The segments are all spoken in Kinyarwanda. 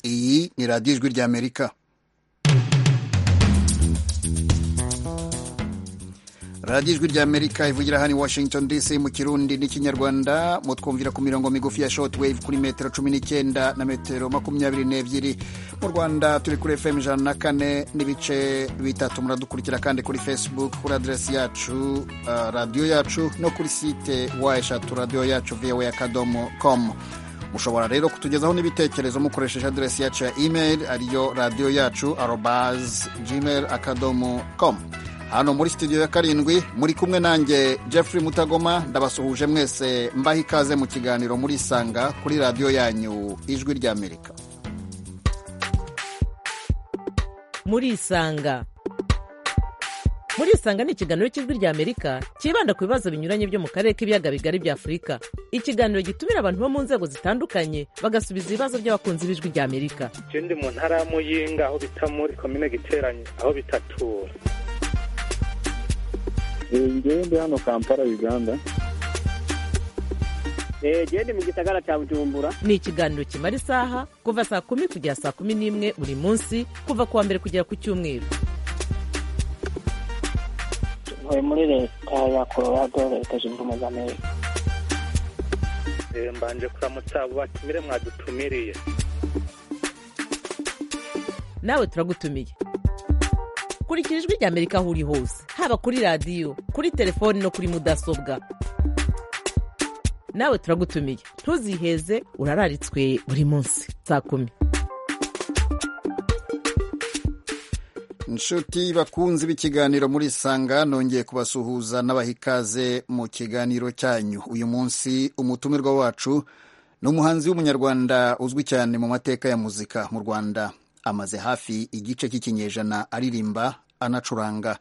ni radiyo ijwi ry'amerika radiyo ijwi ry'amerika ivugira hano i washington dc mu kirundi n'ikinyarwanda mutwumvira ku mirongo migufi ya short wave kuri metero cumi n'icyenda na metero makumyabiri n'ebyiri mu rwanda turi kuri fm ijana na kane n'ibice bitatu muradukurikira kandi kuri facebook kuri aderesi yacu uh, radiyo yacu no kuri site wa eshatu radiyo yacu voa akadomo komu mushobora rero kutugezaho n'ibitekerezo mukoresheje aderesi yacu ya email ariyo radiyo yacu arobaz gmail akadomo komu hano muri studio ya karindwi muri kumwe nanjye Jeffrey Mutagoma ndabasuhuje mwese mbaha ikaze mu kiganiro muri Isanga kuri radiyo yanyu ijwi ry'Amerika muri Isanga muri Isanga ni ikiganiro cy'ijwi ry'Amerika cyibanda ku bibazo binyuranye byo mu karere k'ibiyaga bigari bya Afurika ikiganiro gitumira abantu bo mu nzego zitandukanye bagasubiza ibibazo by'abakunzi b'ijwi ry'Amerika ikindi mu ntara ya Muyinga aho bita muri komine giteranye aho bitatura ngewe ndi hano kampala uganda gende mu gisagara cya bujumbura ni ikiganiro kimara isaha kuva saa kumi kugera saa kumi n'imwe buri munsi kuva ku wa mbere kugera ku cyumweru tuvuye muri leta ya colorado leta zunze ubumwe za amerika mbanje kuramutsa abo batumire mwadutumiriye nawe turagutumiye kurikira ijwi ry'amerika aho uri hose haba kuri radiyo kuri telefoni no kuri mudasobwa nawe turagutumiye ntuziheze urararitswe buri munsi saa kumi inshuti bakunzi b'ikiganiro muri isanga nongeye kubasuhuza n'abaha ikaze mu kiganiro cyanyu uyu munsi umutumirwa wacu ni umuhanzi w'umunyarwanda uzwi cyane mu mateka ya muzika mu rwanda amaze hafi igice cy'ikinyejana aririmba anacuranga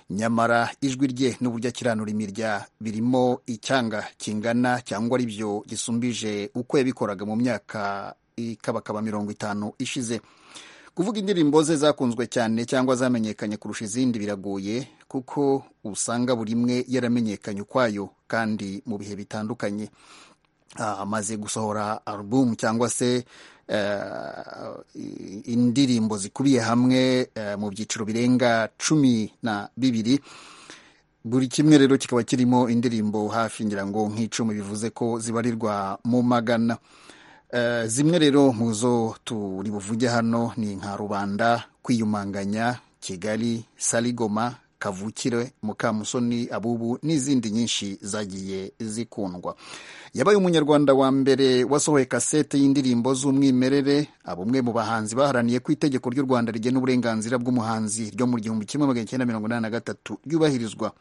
nyamara ijwi rye n'uburyo akiranura imirya birimo icyanga kingana cyangwa ari byo gisumbije uko yabikoraga mu myaka ikabakaba mirongo itanu ishize kuvuga indirimbo ze zakunzwe cyane cyangwa zamenyekanye kurusha izindi biragoye kuko usanga buri imwe yaramenyekanye ukwayo kandi mu bihe bitandukanye amaze gusohora alubumu cyangwa se indirimbo zikubiye hamwe mu byiciro birenga cumi na bibiri buri kimwe rero kikaba kirimo indirimbo hafi ngira ngo nk'icumi bivuze ko zibarirwa mu magana zimwe rero mu zo turi buvuge hano ni nka rubanda kwiyumanganya kigali sarigoma kavukire mukamusoni abubu n'izindi nyinshi zagiye zikundwa yabaye umunyarwanda wa mbere wasohoye kasete y'indirimbo z'umwimerere abumwe mu bahanzi baharaniye ku itegeko ry'u rwanda rigena uburenganzira bw'umuhanzi ryo mu gihumbi kimwe magana cyenda mirongo inani na gatatu ryubahirizwa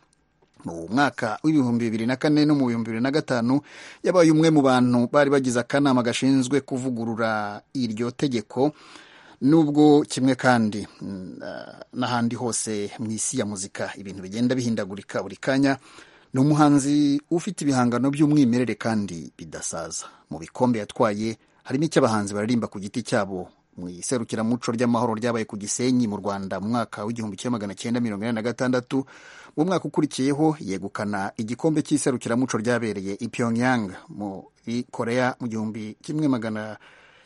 mu mwaka w'ibihumbi bibiri na kane no mu bihumbi bibiri na gatanu yabaye umwe mu bantu bari bagize akanama gashinzwe kuvugurura iryo tegeko nubwo kimwe kandi n'ahandi hose mu isi ya muzika ibintu bigenda bihindagurika buri kanya ni umuhanzi ufite ibihangano by'umwimerere kandi bidasaza mu bikombe yatwaye harimo icy'abahanzi baririmba ku giti cyabo mu iserukiramuco ry'amahoro ryabaye ku gisenyi mu rwanda mu mwaka w'igihumbi kimwe magana cyenda mirongo inani na gatandatu mu mwaka ukurikiyeho yegukana igikombe cy'iserukiramuco ryabereye i pyongyang muri korea mu gihumbi kimwe magana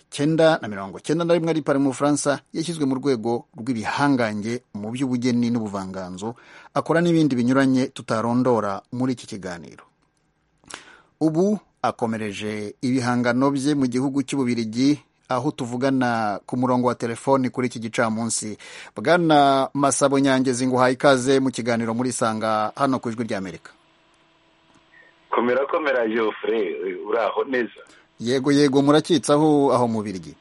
cyenda na mirongo cyenda na rimwe ari pari mu bufaransa yashyizwe mu rwego rw'ibihangange mu by'ubugeni n'ubuvanganzo akora n'ibindi binyuranye tutarondora muri iki kiganiro ubu akomereje ibihangano bye mu gihugu cy'ububirigi aho tuvugana ku murongo wa telefoni kuri iki gicamunsi bwana masabo nyangezi nguhaye ikaze mu kiganiro muri isanga hano ku ijwi ry'amerika komera komera jofure uraho neza yego yego murakitse aho aho mubiryi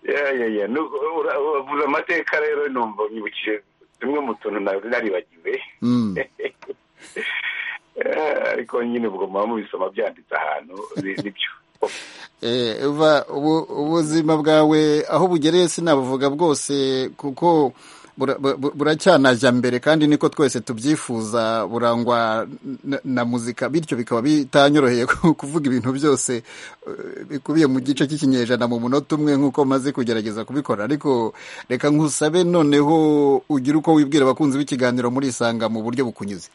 uvuze amateka rero numva nyibukije tumwe mu tuntu naribagiwe ariko nyine ubwo muba mubisoma byanditse ahantu nibyo ubuzima bwawe aho bugereye sinabuvuga bwose kuko buracyanajya mbere kandi niko twese tubyifuza burangwa na muzika bityo bikaba bitanyoroheye kuvuga ibintu byose bikubiye mu gice cy'ikinyejana mu munota umwe nk'uko maze kugerageza kubikora ariko reka nkusabe noneho ugire uko wibwira abakunzi b'ikiganiro muri isanga mu buryo bukunyuze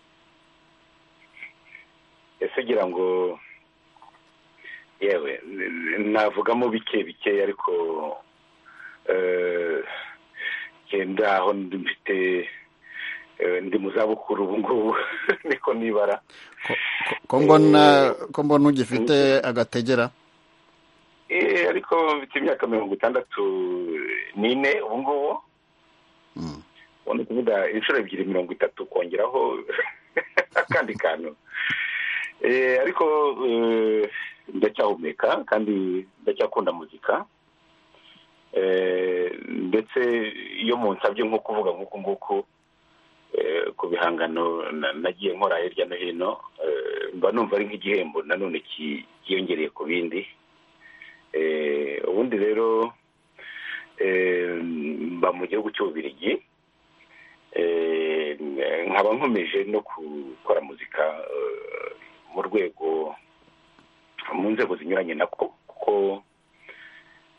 ese ugira ngo yewe n- navugamo bike bike ariko eh, genda aho ndi mfite eh, ndi mu zabukuru ubu ngubu niko nibara ko mbona Eh, ko mbona ugifite agategera Eh, ariko mfite imyaka mirongo itandatu n'ine ubu ngubu Mm. ubona kuvuga inshuro ebyiri mirongo itatu kongeraho akandi kantu Eh, ariko eh, ndacyahumeka kandi ndacyakunda muzika Eh, ndetse iyo munsabye nko kuvuga nk'uku nguku eh, ku bihangano na- nagiye nkora hirya no hino eh, mba numva ari nk'igihembo nanone ki- kiyongereye ku bindi Eh, ubundi rero eh, mba mu gihugu cy'ububirigi Eh, nkaba nkomeje no gukora muzika eh, mu rwego mu nzego zinyuranye nako kuko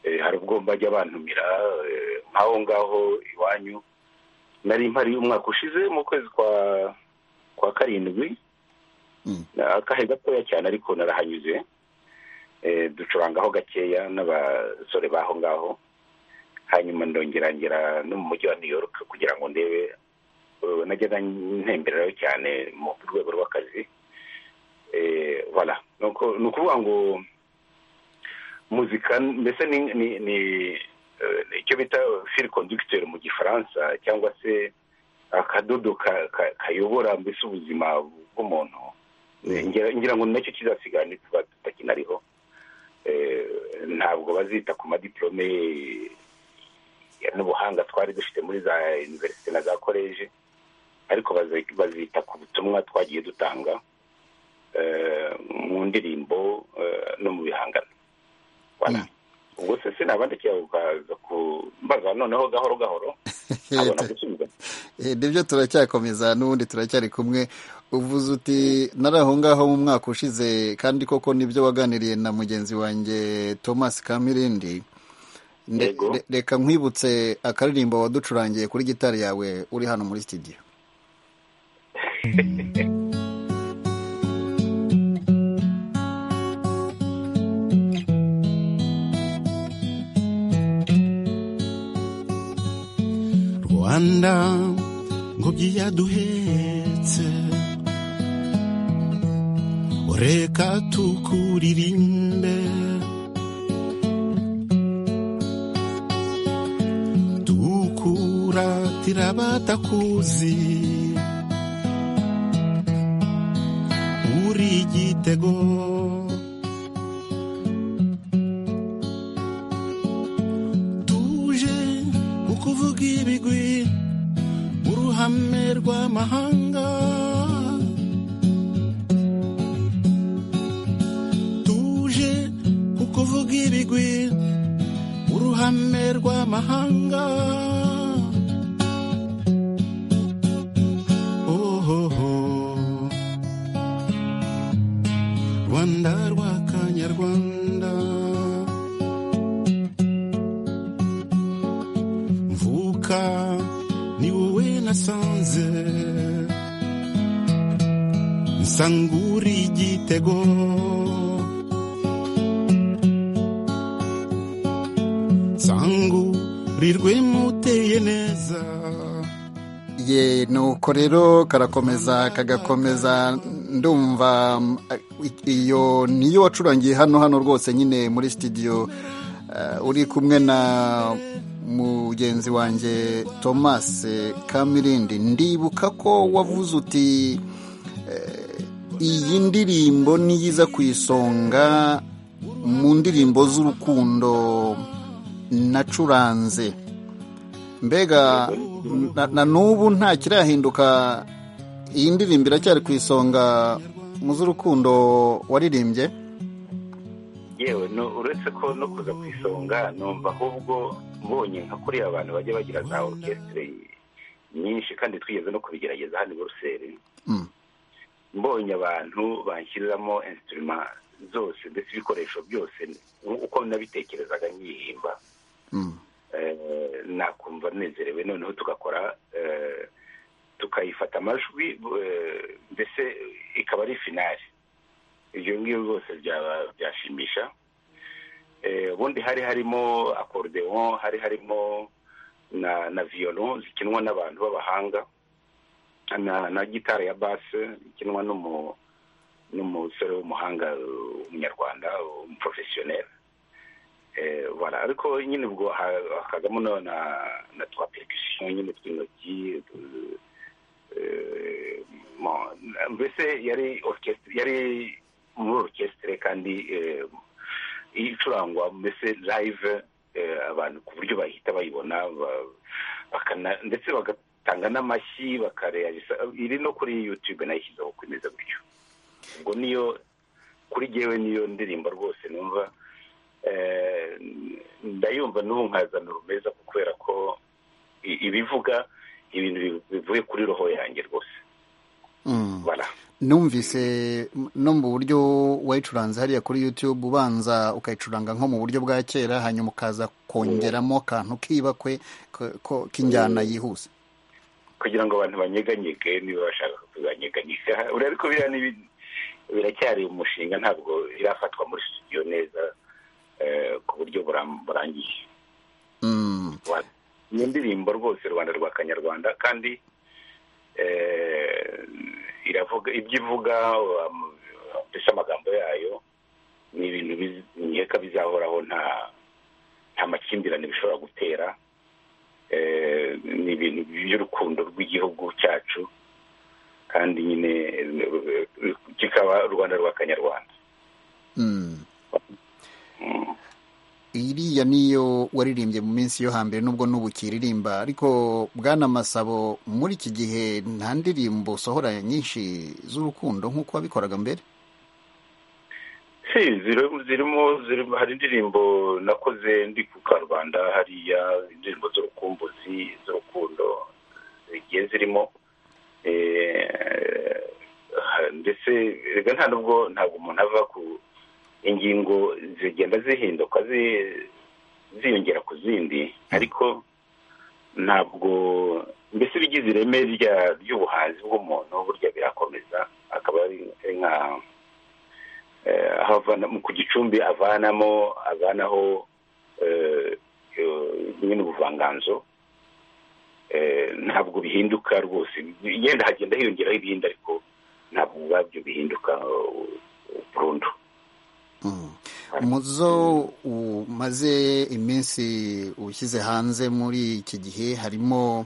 eh, hari ubwo mbajya bantumira eh, nk'aho ngaho iwanyu nari mpari umwaka ushize mu kwezi kwa kwa karindwi Mm. Ni akahe gatoya cyane ariko narahanyuze eh, ducurangaho gakeya n'abasore baho ngaho hanyuma ndongera ngera no mu mujyi wa new york kugira ngo ndebe eh, najyaga ntembererayo cyane mu rwego rw'akazi Eh, voilà nuko ni ukuvuga ngo muzika mbese ni ni ni eh, ni icyo bita fil conducteur mu gifaransa cyangwa se akadodo ka- ka- kayobora mbese ubuzima bw'umuntu Eh, ngira ngira ngo nacyo kizasigara ntituba tutakinariho Eh, ntabwo bazita ku madiplome ya n'ubuhanga twari dufite muri za univerisite na za koleji ariko bazi- bazita ku butumwa twagiye dutanga eh, mu ndirimbo eh, no mu bihangano Voilà. Mm. ubwo se sinabandikiye ukaza ku mbaza noneho gahoro gahoro abona gusubiza Eh, nibyo turacyakomeza n'ubundi turacyari kumwe uvuze uti nari aho ngaho mu mwaka ushize kandi koko nibyo waganiriye na mugenzi wanjye thomas kamirindi Nde- Yego. re- reka nkwibutse akaririmbo waducurangiye kuri gitari yawe uri hano muri studio rwanda ngobyi yaduhetse reka tukuririmbe tukuratira abatakuzi uri igitego tuje mu kuvuga ibigwi mu ruhame rw'amahanga tuje mu kuvuga ibigwi mu ruhame rw'amahanga Ohoho. rwanda rwa kanyarwanda mvuka ni wowe nasanze nsangura igitego nsangurirwe muteye neza ye nuko rero karakomeza kagakomeza ndumva mm, iyo niyo wacurangiye hano hano rwose nyine muri studio eh, uri kumwe na mugenzi wanjye thomas kamirindi ndibuka ko wavuze uti iyi ndirimbo niyo iza ku isonga mu ndirimbo z'urukundo nacuranze mbega na- na n'ubu nta kirahinduka iyi ndirimbo iracyari ku isonga mu z'urukundo waririmbye yewe no uretse ko no kuza ku isonga numva ahubwo mbonye nka kuriya abantu bajya bagira za orchestre nyinshi kandi twigeze no kubigerageza hano i buruseli Mm. mbonye abantu banshyiriramo instrument zose ndetse ibikoresho byose uko nabitekerezaga nyihimba Mm. eh, nakumva nezerewe noneho tugakora eh, tukayifata amajwi eh, mbese ikaba ari finali ibyo ngibyo byose byaba- byashimisha Eh, ubundi hari harimo akorudeon hari harimo na na violon zikinwa n'abantu b'abahanga na na gitari ya base ikinwa n'umu n'umusore w'umuhanga uh, w'umunyarwanda umuprofesiyoneri Eh, voilà ariko nyine ubwo ha- hakazamo na na- na twa percussion nyine tw'intoki eh, eh, mo- mbese yari orchestre yari muri orchestre kandi eh, icurangwa mbese live eh, abantu ku buryo bahita bayibona ba- bakana- ndetse bagatanga n'amashyi bakareyagisa iri no kuri youtube nayishyizeho kwemeza gutyo ubwo niyo kuri jyewe niyo ndirimbo rwose numva eh, ndayumva n'ubu nkazana urumeza kubera ko i- ibivuga ibintu bi- bivuye kuri roho yanjye rwose Mm. bara numvise m- no mu buryo wayicuranze hariya kuri youtube ubanza ukayicuranga nko mu buryo bwa kera hanyuma ukaza kongeramo akantu k'ibakwe ko- ko- k'injyana yihuse kugira ngo abantu banyeganyege niba bashaka kuzanyeganyega uriya ariko biriya ni ibintu- biracyari umushinga ntabwo irafatwa muri studio neza eh, ku buryo buram- burangiye Mm. Rwanda. iyo ndirimbo rwose rwanda rwa kanyarwanda kandi eh, iravuga ibyo ivuga um, mbese amagambo yayo ni ibintu biz- nkeka bizahoraho nta nta makimbirane bishobora gutera Eh, ni ibintu by'urukundo rw'igihugu cyacu kandi nyine eh, kikaba rwanda rwa kanyarwanda Mm. iriya niyo waririmbye mu minsi yo hambere nubwo n'ubu ukiririmba ariko bwana masabo muri iki gihe nta ndirimbo usohora nyinshi z'urukundo nk'uko wabikoraga mbere si ziri- zirimo zirimo hari indirimbo nakoze ndi ku karubanda hariya indirimbo z'urukumbuzi z'urukundo zigiye zirimo Eh, ha- ndetse erega nta nubwo ntabwo umuntu ava ku ingingo zigenda zihinduka zi- ziyongera ku zindi ariko ntabwo mbese bigize ireme rya- ry'ubuhanzi bw'umuntu burya birakomeza akaba ari ari nka eh, aho avana mu- ku gicumbi avanamo avanaho eh, eh, nyine ubuvanganzo eh, ntabwo bihinduka rwose yenda hagenda hiyongeraho ibindi ariko ntabwo ubwabyo bihinduka eh, burundu Mm. muzo umaze iminsi ushyize hanze muri iki gihe harimo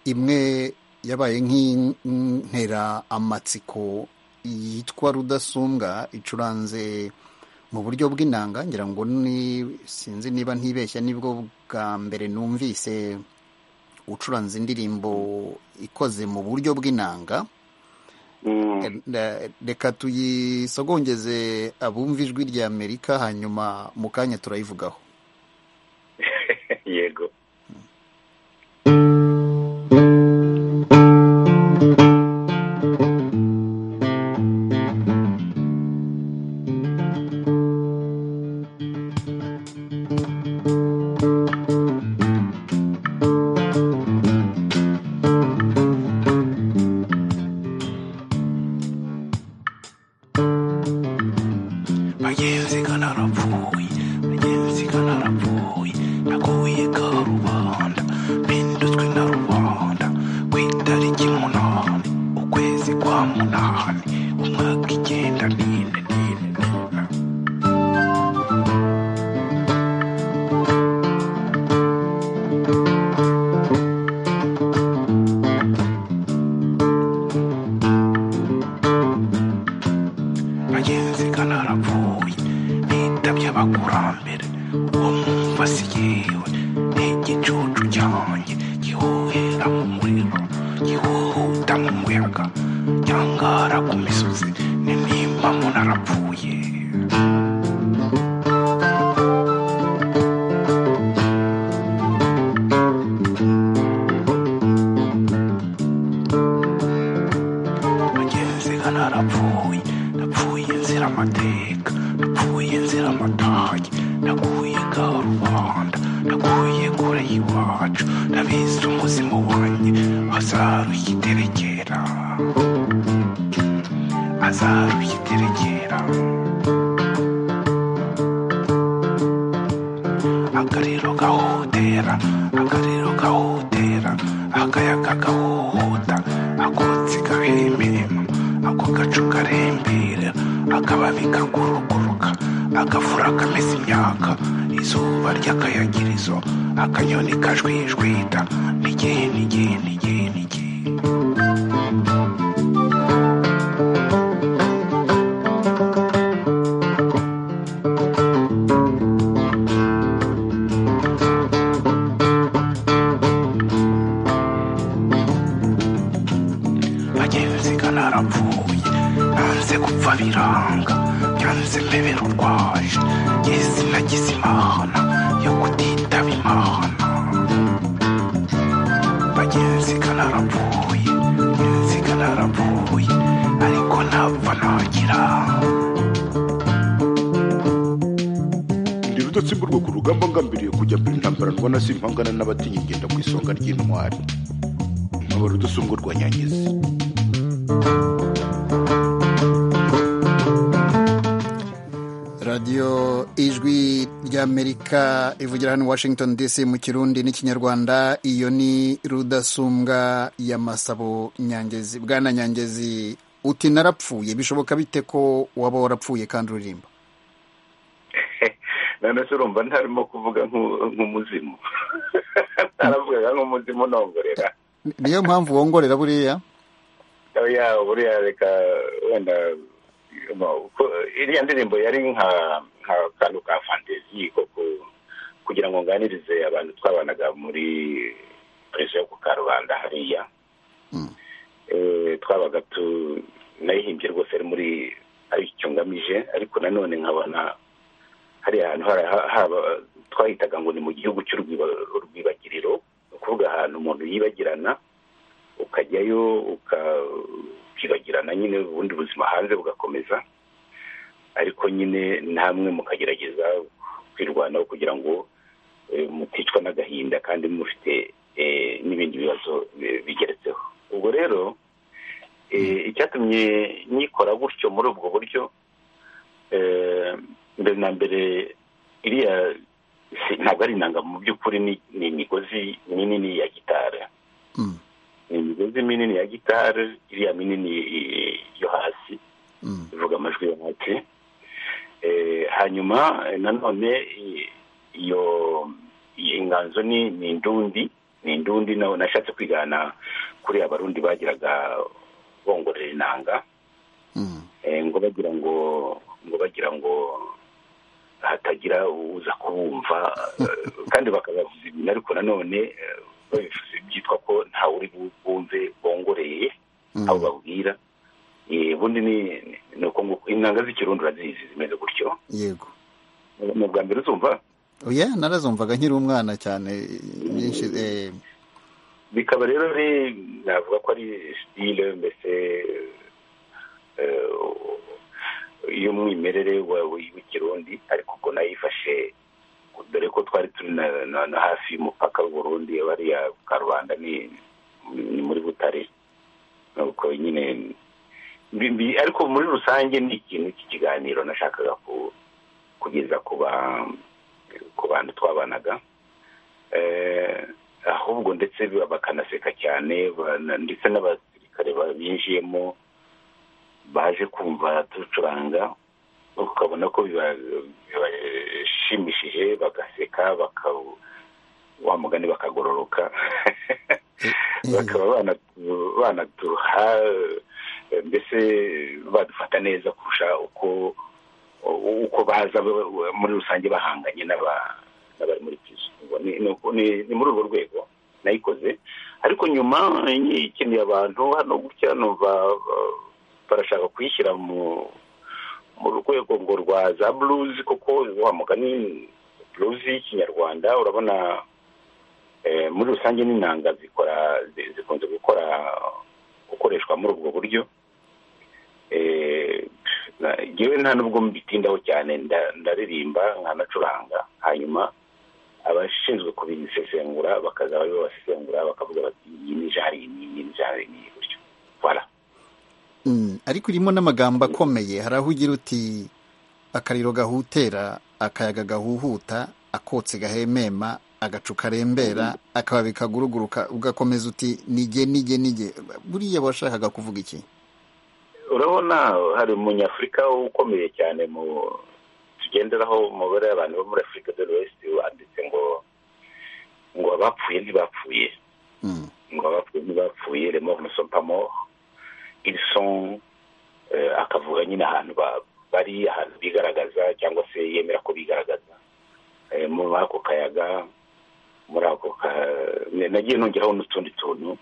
imwe yabaye nk'intera amatsiko yitwa rudasumbwa icuranze mu buryo bw'inanga ngira ngo ni sinzi niba ntibeshya nibwo bwa mbere numvise ucuranze indirimbo ikoze mu buryo bw'inanga Mm. Eh, reka tuyisogongeze abumva ijwi rya amerika hanyuma mu kanya turayivugaho yego bagenzi ka narapfuye bagenzi ka narapfuye naguye karubanda mpindutswe na rubanda ku itariki munani ukwezi kwa munani umwaka icyenda nine nine nine bagenzi kanarapfuye bitabye abakurambere uwo mwumva si yewe ni igicucu cyanjye gihuhera mu muriro gihuhuta mu muyaga cyangara ku misozi ni nimba munarapfuye bagenzi kanarapfuye napfuye nzira amateka napfuye nzira amatayi naguye karubanda naguye kure y'iwacu nabize umuzima wanjye azaruye iterekera azaruye iterekera akariro gahotera akariro gahotera akayaga gahuhuta akotsi gahemerema ako gacu karembera akababi kaguruguruka agafura kameze imyaka izuba ry'akayagirizo akanyoni kajwijwita n'igihe n'igihe n'igihe n'igihe bagenziga narapfuye nanze gupfa biranga byanze mbebera urwaje yesi nagize imana yo kutitaba imana bagenziga narapfuye genziga narapfuye ariko ntapfa nagira ndi rudatsimburwa ku rugamba ngambiriye kujya mbere intambara ndwana simpangana n'abatinya ingenda ku isonga ry'intwari nkaba rudusumbwa rwa nyangezi radiyo ijwi ry'amerika ivugira hano i washington dc mu kirundi n'ikinyarwanda iyo ni rudasumbwa ya masabo nyangezi bwana nyangezi uti narapfuye bishoboka bite ko waba warapfuye kandi uririmba none se urumva ntarimo kuvuga nk'u- nk'umuzimu ntaravugaga nk'umuzimu nongorera Ni- niyo mpamvu wongorera buriya oya buriya reka wenda no, ko- iriya ndirimbo yari nka nka kantu ka fantezi ko ku- kugira ngo nganirize abantu twabanaga muri perezida yo ku karubanda hariya Eh, twabaga tu nayihimbye rwose ari muri ari icyo ngamije ariko nanone nkabona hari ahantu hari- ha- haba twahitaga ngo ni mu gihugu cy'urwiba- urwibagiriro ni ukuvuga ahantu umuntu yibagirana ukajyayo uka- ukibagirana nyine ubundi buzima hanze bugakomeza ariko nyine ntamwe mukagerageza kwirwanaho kugira ngo eh, muticwa n'agahinda kandi mufite eh, n'ibindi bibazo bi- bigeretseho ubwo rero eh, icyatumye nyikora gutyo muri ubwo buryo eh, mbere na mbere iriya si- ntabwo ari inanga mu by'ukuri ni- ni imigozi minini ya gitari Mm, ni imigozi minini ya gitari iriya minini eh, yo hasi mm, ivuga amajwi yo hasi Eh, hanyuma eh, nanone eh, iyo iyi inganzo ni ni indundi ni indundi na- nashatse kwigana kuri abarundi bagiraga bongorera inanga mm, eh, ngo bagira ngo ngo bagira ngo hatagira uza kubumva eh, kandi bakabavuza ibintu ariko nanone eh, babivuze byitwa ko ntawe uri bu- bumve bongoreye mm. abo babwira Eh, ubundi ni ni uko ngo intanga z'ikirundi urazizi zimeze gutyo yego ni ubwa mbere uzumva oya narazumvaga nkiri umwana cyane nyinshi eh, bikaba rero ari navuga ko ari sitile mbese eh, y'umwimerere wa- w'ikirundi ariko ubwo nayifashe dore ko twari turi na- na na hafi y'umupaka w'uburundi bariya karubanda ni ni muri butare nuko nyine mbi- mbi- ariko muri rusange ni ikintu cy'ikiganiro nashakaga ku- kugeza ku ba- ku bantu twabanaga eh, ahubwo ndetse ba- bakanaseka cyane bana- ndetse n'abasirikare ba- binjiyemo baje kumva ducuranga ukabona ko biba- bibashimishije bagaseka baka wa mugani bakagororoka bakaba banatu- banatuha eh, mbese badufata neza kurusha uko uko baza ba- ba- muri rusange bahanganye n'aba- n'abari muri pizo ni ni uko- ni- ni muri urwo rwego nayikoze ariko nyuma ikeneye abantu hano gutya numva ba- barashaka kuyishyira mu mu rwego ngo rwa za blues kuko wa mugani blues y'ikinyarwanda urabona eh, muri rusange n'inanga zikora zi- zikunze gukora gukoreshwa muri ubwo buryo Eh, na- ngewe nta nubwo mbitindaho cyane nda- ndaririmba nkanacuranga hanyuma abashinzwe kubisesengura bakaza bari babasesengura bakavuga bati iyi ni jari iyi iyi ni jari iyi gutyo voilà Mm, ariko irimo n'amagambo akomeye hari aho ugira uti akariro gahutera akayaga gahuhuta akotse gahemema agacu karembera akababi kaguruguruka ugakomeza uti nige nige nige buriya washakaga kuvuga iki urabona hari umunyafurika ukomeye cyane mu tugenderaho umubare w'abantu bo muri afurika dore wese wanditse ngo ngo abapfuye ntibapfuye ngo abapfuye ntibapfuye remo umusopamo iriso akavuga nyine ahantu bari ahantu bigaragaza cyangwa se yemera ko bigaragaza muri ako kayaga muri ako nagiye nongeraho n'utundi tuntu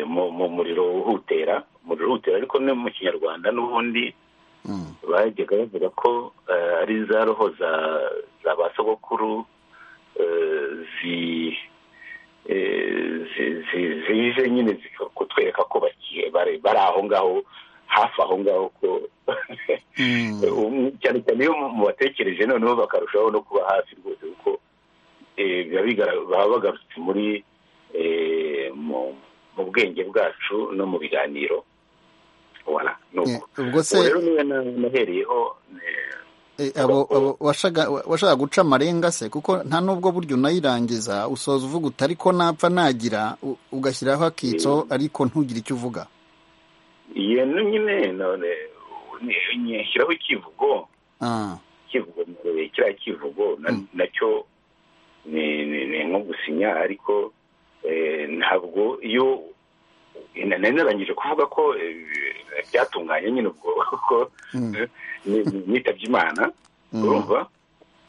mu muriro uhutera umuriro uhutera ariko no mu kinyarwanda n'ubundi bajyaga bavuga ko ari za roho za ba sogokuru zije nyine kutwereka ko bari aho ngaho hafi aho ngaho ko cyane cyane iyo mubatekereje noneho bakarushaho no kuba hafi rwose kuko baba bagarutse muri mu bwenge bwacu no mu biganiro ubwo se rero niwe nahereyeho washaka guca amarenga se kuko nta n'ubwo buryo unayirangiza usoza uvuga uti ariko napfa nagira ugashyiraho akitso ariko ntugire icyo uvuga iyo nyine none shyiraho ikivugo ikivugo kiriya kivugo nacyo ni nko gusinya ariko ntabwo iyo narangije kuvuga ko byatunganye nyine ubwo kuko nitabye imana urumva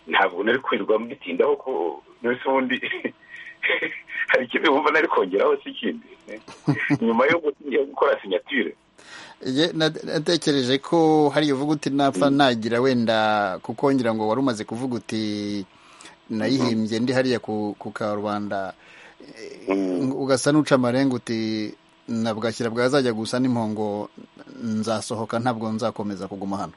ntabwo nari kwirirwa mbitindaho ko mbese ubundi hari ikindi wumva nari kongeraho si ikindi nyuma yo gukora sinyatire natekereje ko hari uvuga uti napfa nagira wenda kukongera ngo wari umaze kuvuga uti nayihimbye ndi hariya ku karubanda ugasa n'uca amarenga uti nabwakira bwazajya gusa n'impongo nzasohoka ntabwo nzakomeza kuguma hano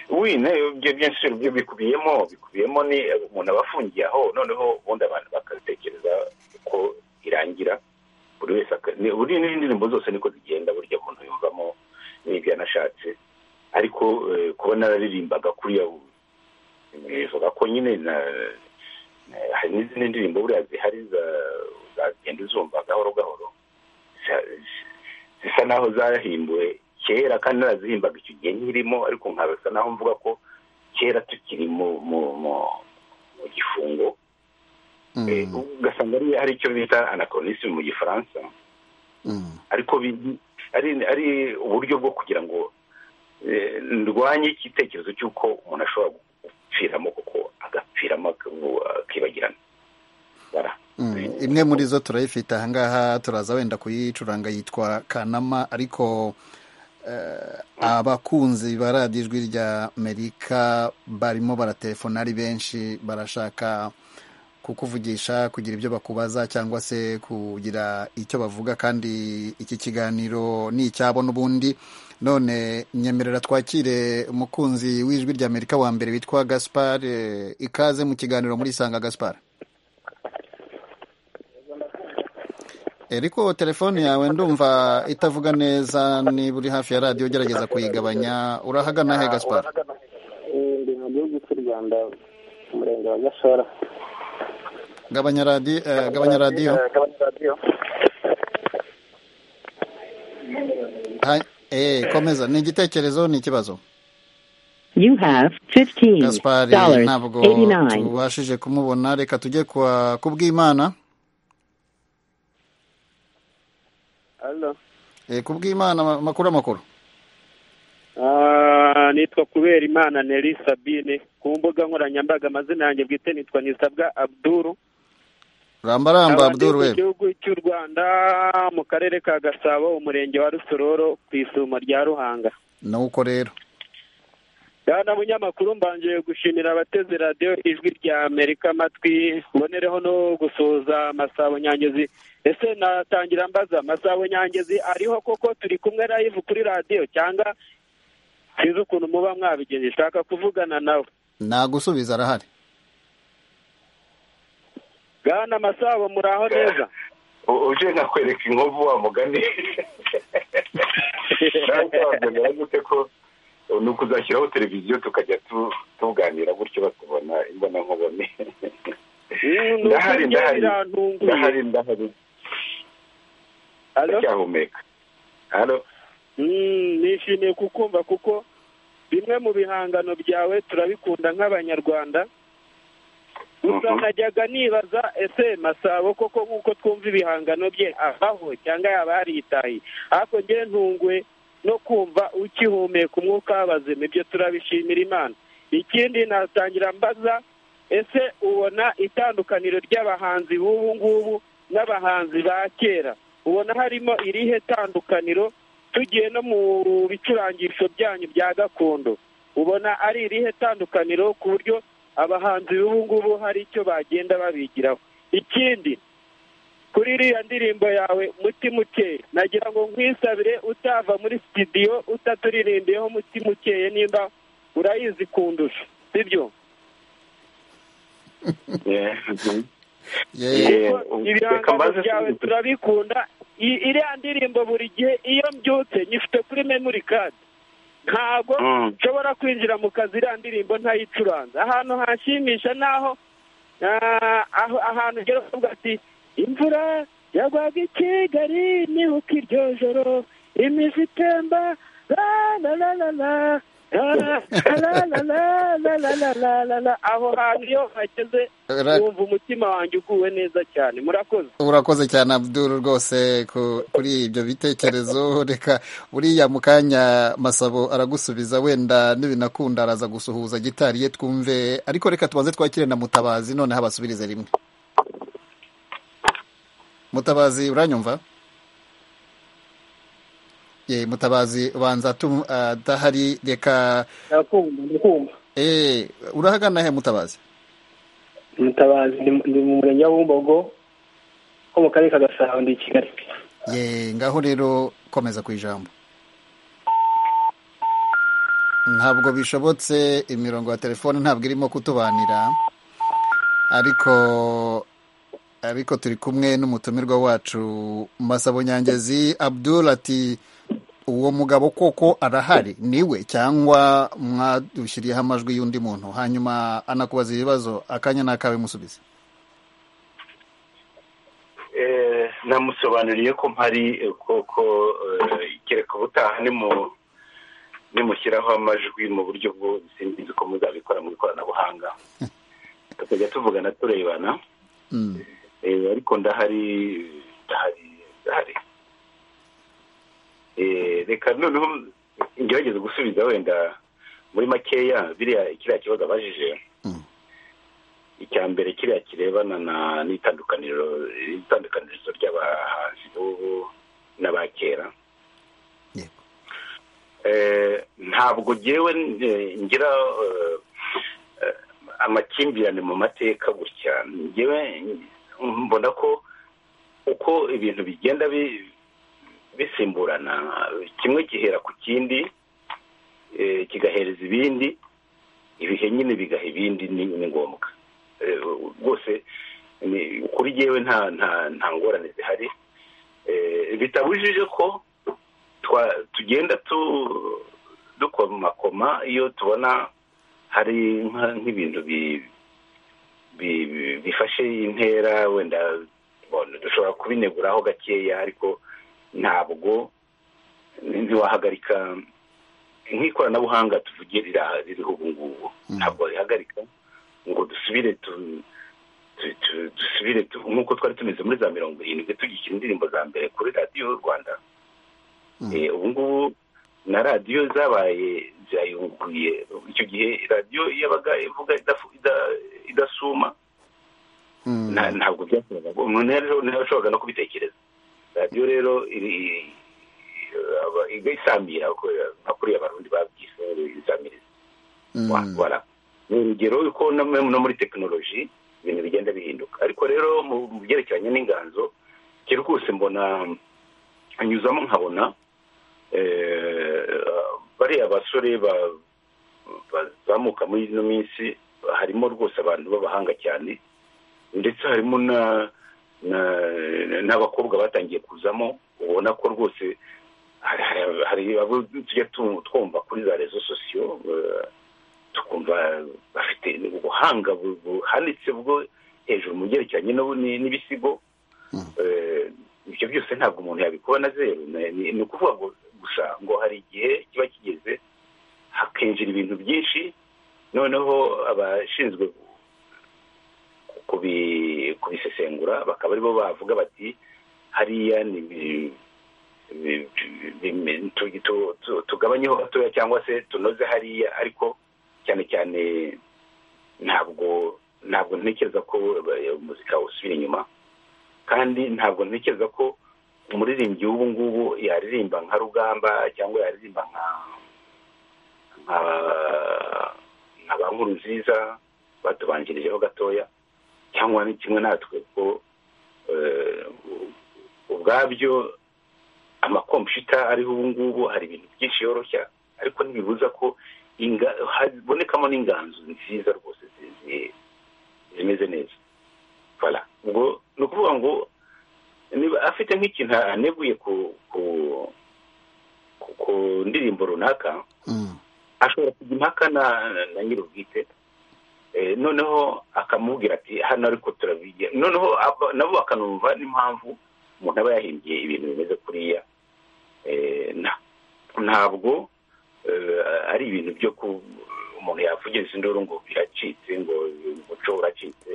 wina ibyo byinshi ibyo bikubiyemo bikubiyemo ni umuntu aba afungiye aho noneho ubundi abantu bakatekereza uko irangira buri wese buriya n'indirimbo zose niko zigenda burya umuntu yumvamo n'ibyo yanashatse ariko kuba nararirimbaga kuriya bivuga ko nyine hari n'izindi ndirimbo buriya zihari zagenda uzumva gahoro gahoro zisa naho zahimbuwe kera kandi narazihimbaga icyo gihe nkirimo ariko nkabasa naho mvuga ko kera tukiri mu mu gifungo ugasanga hari icyo bita anacronisme mu gifaransa ariko ari uburyo bwo kugira ngo ndwanye igitekerezo cy'uko umuntu ashobora gupfiramo kuko agapfiramo akibagirana imwe muri zo turayifite ahangaha turaza wenda kuyicuranga yitwa kanama ariko abakunzi ba radiyo ijwi rya amerika barimo baratelefona ari benshi barashaka kukuvugisha kugira ibyo bakubaza cyangwa se kugira icyo bavuga kandi iki kiganiro ni icyabo n'ubundi none nyemerera twakire umukunzi w'ijwi rya amerika wa mbere witwa gaspar ikaze mu kiganiro muri isanga gaspar ariko telefone yawe ndumva itavuga neza niba uri hafi ya radiyo ugerageza kuyigabanya urahagana he gaspar ndi mu gihugu cy'u rwanda umurenge wa gashora gabanya radiyo gabanya radiyo komeza ni igitekerezo ni ikibazo You have gaspar ntabwo tubashije kumubona reka tujye ku bw'imana ku bw'imana amakuru amakuru nitwa kubera imana neri sabine ku mbuga nkoranyambaga amazina yanjye bwite nitwa nisabwa abduru rambaramba abduru we mu gihugu cy'u rwanda mu karere ka gasabo umurenge wa rusororo ku isumo rya ruhanga nuko rero bwana munyamakuru mbangije gushimira abateze radiyo ijwi rya amerika amatwi mbonereho no gusuhuza amasabo nyangezi ese natangira mbaza amasabo nyangezi ariho koko turi kumwe live kuri radiyo cyangwa sinzi ukuntu muba mwabigenje nshaka kuvugana nawe nagusubiza arahari bwana masabo muraho neza uje nkakwereka inkovu wa mugani ni ukuzashyiraho televiziyo tukajya tuganira gutyo batubona imbonankubone ndahari ndahari ndahari ndahari ndacyahumeka nishimiye kukumva kuko bimwe mu bihangano byawe turabikunda nk'abanyarwanda gusa najyaga nibaza ese masabo koko nk'uko twumva ibihangano bye abaho cyangwa yaba yaritaye ariko ngewe ntungwe no kumva ukihumeka umwuka w'abazima ibyo turabishimira imana ikindi natangira mbaza ese ubona itandukaniro ry'abahanzi b'ubu ngubu n'abahanzi ba kera ubona harimo irihe tandukaniro tugiye no mu bicurangisho byanyu bya gakondo ubona ari irihe tandukaniro ku buryo abahanzi b'ubu ngubu hari icyo bagenda babigiraho ikindi kuri iriya ndirimbo yawe mutima ukeye nagira ngo nkwisabire utava muri sitidiyo utaturirimbiyeho mutima ukeye nimba urayizi kundusha sibyo ibihangano byawe turabikunda iriya ndirimbo buri gihe iyo mbyutse nyifite kuri memori kadi ntabwo nshobora kwinjira mu kazi iriya ndirimbo ntayicuranze ahantu hashimisha naho ahantu ugera ukavuga ati imvura yagwaga i kigali nibuka iryo joro imizi itemba la la la la la aho hantu iyo hageze wumva umutima wanjye uguwe neza cyane murakoze urakoze cyane abduru rwose kuri ibyo bitekerezo reka buriya mu kanya masabo aragusubiza wenda n'ibinakunda araza gusuhuza gitari ye twumve ariko reka tubanze twakire na mutabazi noneho abasubirize rimwe mutabazi uranyumva ye mutabazi ubanza adahari reka urahagana he mutabazi mutabazi ni mu murenge wa bumbogo wo mu karere ka gasabo ndi i kigali ye ngaho rero komeza ku ijambo ntabwo bishobotse imirongo ya telefone ntabwo irimo kutubanira ariko ariko turi kumwe n'umutumirwa wacu masabo nyangezi abdul ati uwo mugabo koko arahari niwe cyangwa mwadushyiriyeho amajwi y'undi muntu hanyuma anakubaza ibibazo akanya n'akawe musubize namusobanuriye ko mpari koko kereka ubutaha nimushyiraho amajwi mu buryo bwo sinzi ko muzabikora mu ikoranabuhanga tukajya tuvugana turebana ariko ndahari ndahari ndahari reka noneho ngerageze gusubiza wenda muri makeya biriya kiriya kibazo abajije icya mbere kiriya kirebana n'itandukaniro itandukanirizo ry'abahanzi n'ubu n'aba kera ntabwo ngewe ngira amakimbirane mu mateka gutya ngewe mbona ko uko ibintu bigenda bisimburana kimwe gihera ku kindi kigahereza ibindi ibihe nyine bigaha ibindi ni ngombwa rwose kuri yewe nta ngorane zihari bitabujije ko tugenda dukomakoma iyo tubona hari nk'ibintu bifashe intera wenda dushobora kubineguraho gakeya ariko ntabwo ntiwahagarika nk'ikoranabuhanga tuvuge ririho ubu ngubu ntabwo rihagarika ngo dusubire dusubire nk'uko twari tumeze muri za mirongo irindwi tugishyira indirimbo za mbere kuri radiyo y'u rwanda ubu ngubu na radiyo zabaye zayunguruye icyo gihe radiyo yabaga ivuga idasuma ntabwo byakoraga umuntu ntiyashoboraga no kubitekereza radiyo rero isambira nka kuriya barundi babyise isamiriza wakora ni urugero ko no muri tekinoloji ibintu bigenda bihinduka ariko rero mu byerekeranye n'inganzo kera rwose mbona anyuzamo nkabona bariya basore bazamuka muri ino minsi harimo rwose abantu b'abahanga cyane ndetse harimo n'abakobwa batangiye kuzamo ubona ko rwose hari abo tujya twumva kuri za rezo sosiyo tukumva bafite ubuhanga buhanitse bwo hejuru mu byerekeranye n'ibisigo ibyo byose ntabwo umuntu yabikora na zeru ni ukuvuga gusa ngo hari igihe kiba kigeze hakinjira ibintu byinshi noneho abashinzwe kubisesengura bakaba aribo bavuga bati hariya ni tugabanyeho gatoya cyangwa se tunoze hariya ariko cyane cyane ntabwo ntabwo ntekereza ko umuzika usubira inyuma kandi ntabwo ntekereza ko umuririmbyi w'ubu ngubu yaririmba nka rugamba cyangwa yaririmba nka nka ba nkuru nziza batubanjirijeho gatoya cyangwa ni kimwe natwe ko ubwabyo amakompiyuta ariho ubu ngubu hari ibintu byinshi yoroshya ariko ntibibuza ko habonekamo n'inganzo nziza rwose zimeze neza ubwo ni ukuvuga ngo niba afite nk'ikintu aneguye ku ndirimbo runaka ashobora kujya impaka na nyir'ubwite noneho akamubwira ati hano ariko turabigira noneho nabo bakanumva n'impamvu umuntu aba yahimbye ibintu bimeze kuriya ntabwo ari ibintu byo ku umuntu yavugiza induru ngo biracitse ngo umuco uracitse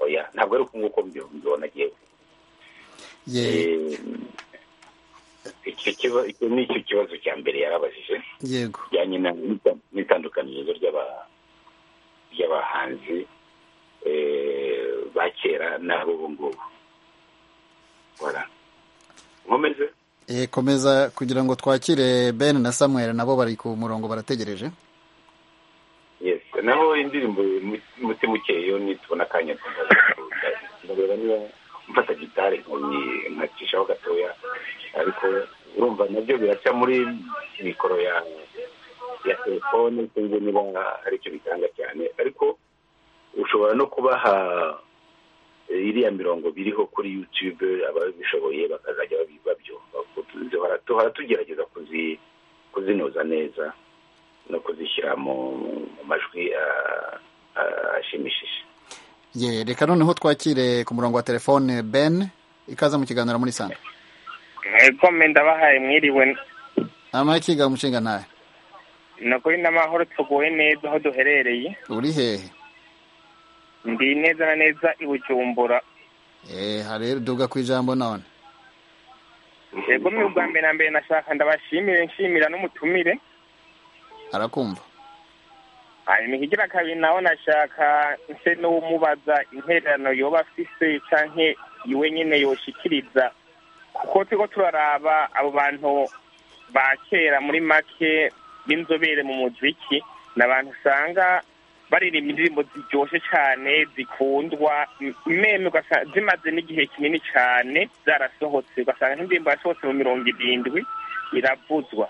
oya ntabwo ari uko nguko mbibona yewe icyo ni cyo kibazo cya mbere yarabajije kijyanye n'itandukanirizo ry'abahanzi ba kera n'ab'ubu ngubu nkomeze komeza kugira ngo twakire ben na samuel nabo bari ku murongo barategereje naho indirimbo muti mukeyo nitubona akanya ndareba niba mfata gitari nkacishaho gatoya ariko urumva nabyo biraca muri mikoro ya ya telefone sinzi niba aricyo bitanga cyane ariko ushobora no kubaha iriya mirongo biriho kuri yutube ababishoboye bakazajya babyumva tugerageza kuzinoza neza no kuzishyira mu majwi ashimishije reka noneho twakire ku murongo wa telefone ben ikaza mu kiganiro muri sana mwego ndabahaye mwiriwe amakiga umushinga ntayo ni ukuri n'amahoro tuguwe neza aho duherereye uri hehe ndi neza na neza i bujumbura hari duga ku ijambo none yego ni ubwa mbere na mbere nashaka ndabashimire nshimira n'umutumire arakumva hanyuma ikigira kabiri nawe nashaka nse n'uwumubaza intererano yoba afise cyangwa iwe nyine yoshikiriza kuko turiho turaraba abo bantu ba kera muri make b'inzobere mu muziki ni abantu usanga baririmba indirimbo ziryoshye cyane zikundwa meme zimaze n'igihe kinini cyane zarasohotse ugasanga nk'indirimbo yasohotse mu mirongo irindwi iravuzwa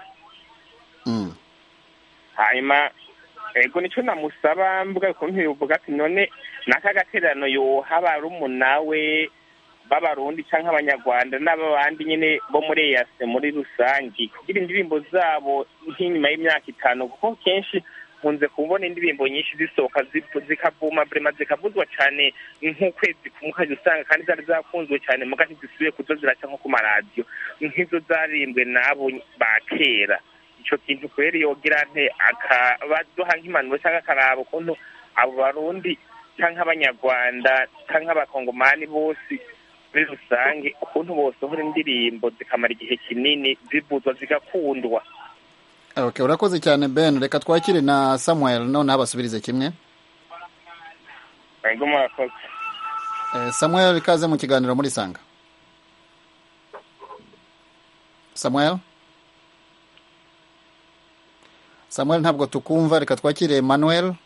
hanyuma ego nicyo namusaba mbuga ukuntu bivuga ati none n'aka gatererano yoha barumuna we b'abarundi cyangwa abanyarwanda n'abandi nyine bo muri eyase muri rusange kugira indirimbo zabo nk'inyuma y'imyaka itanu kuko kenshi nkunze kubona indirimbo nyinshi zisohoka zikavuma burema zikavuzwa cyane nk'ukwezi kumukajya usanga kandi zari zakunzwe cyane muga ntizisubiye kuzo ziraca nko ku maradiyo nk'izo zarimbwe n'abo ba kera icyo kintu kubera yogira nte akabaduha nk'impanuro cyangwa akaraba ukuntu abo barundi cyangwa abanyarwanda cyangwa abakongomani bose muri rusange ukuntu bosohora indirimbo zikamara igihe kinini zivuzwa zigakundwa okay urakoze cyane ben reka twakire na samuel noneho abasubirize kimwe ego murakoze samuel ikaze mu kiganiro muri sanga samuel samuel ntabwo tukumva reka twakire manuel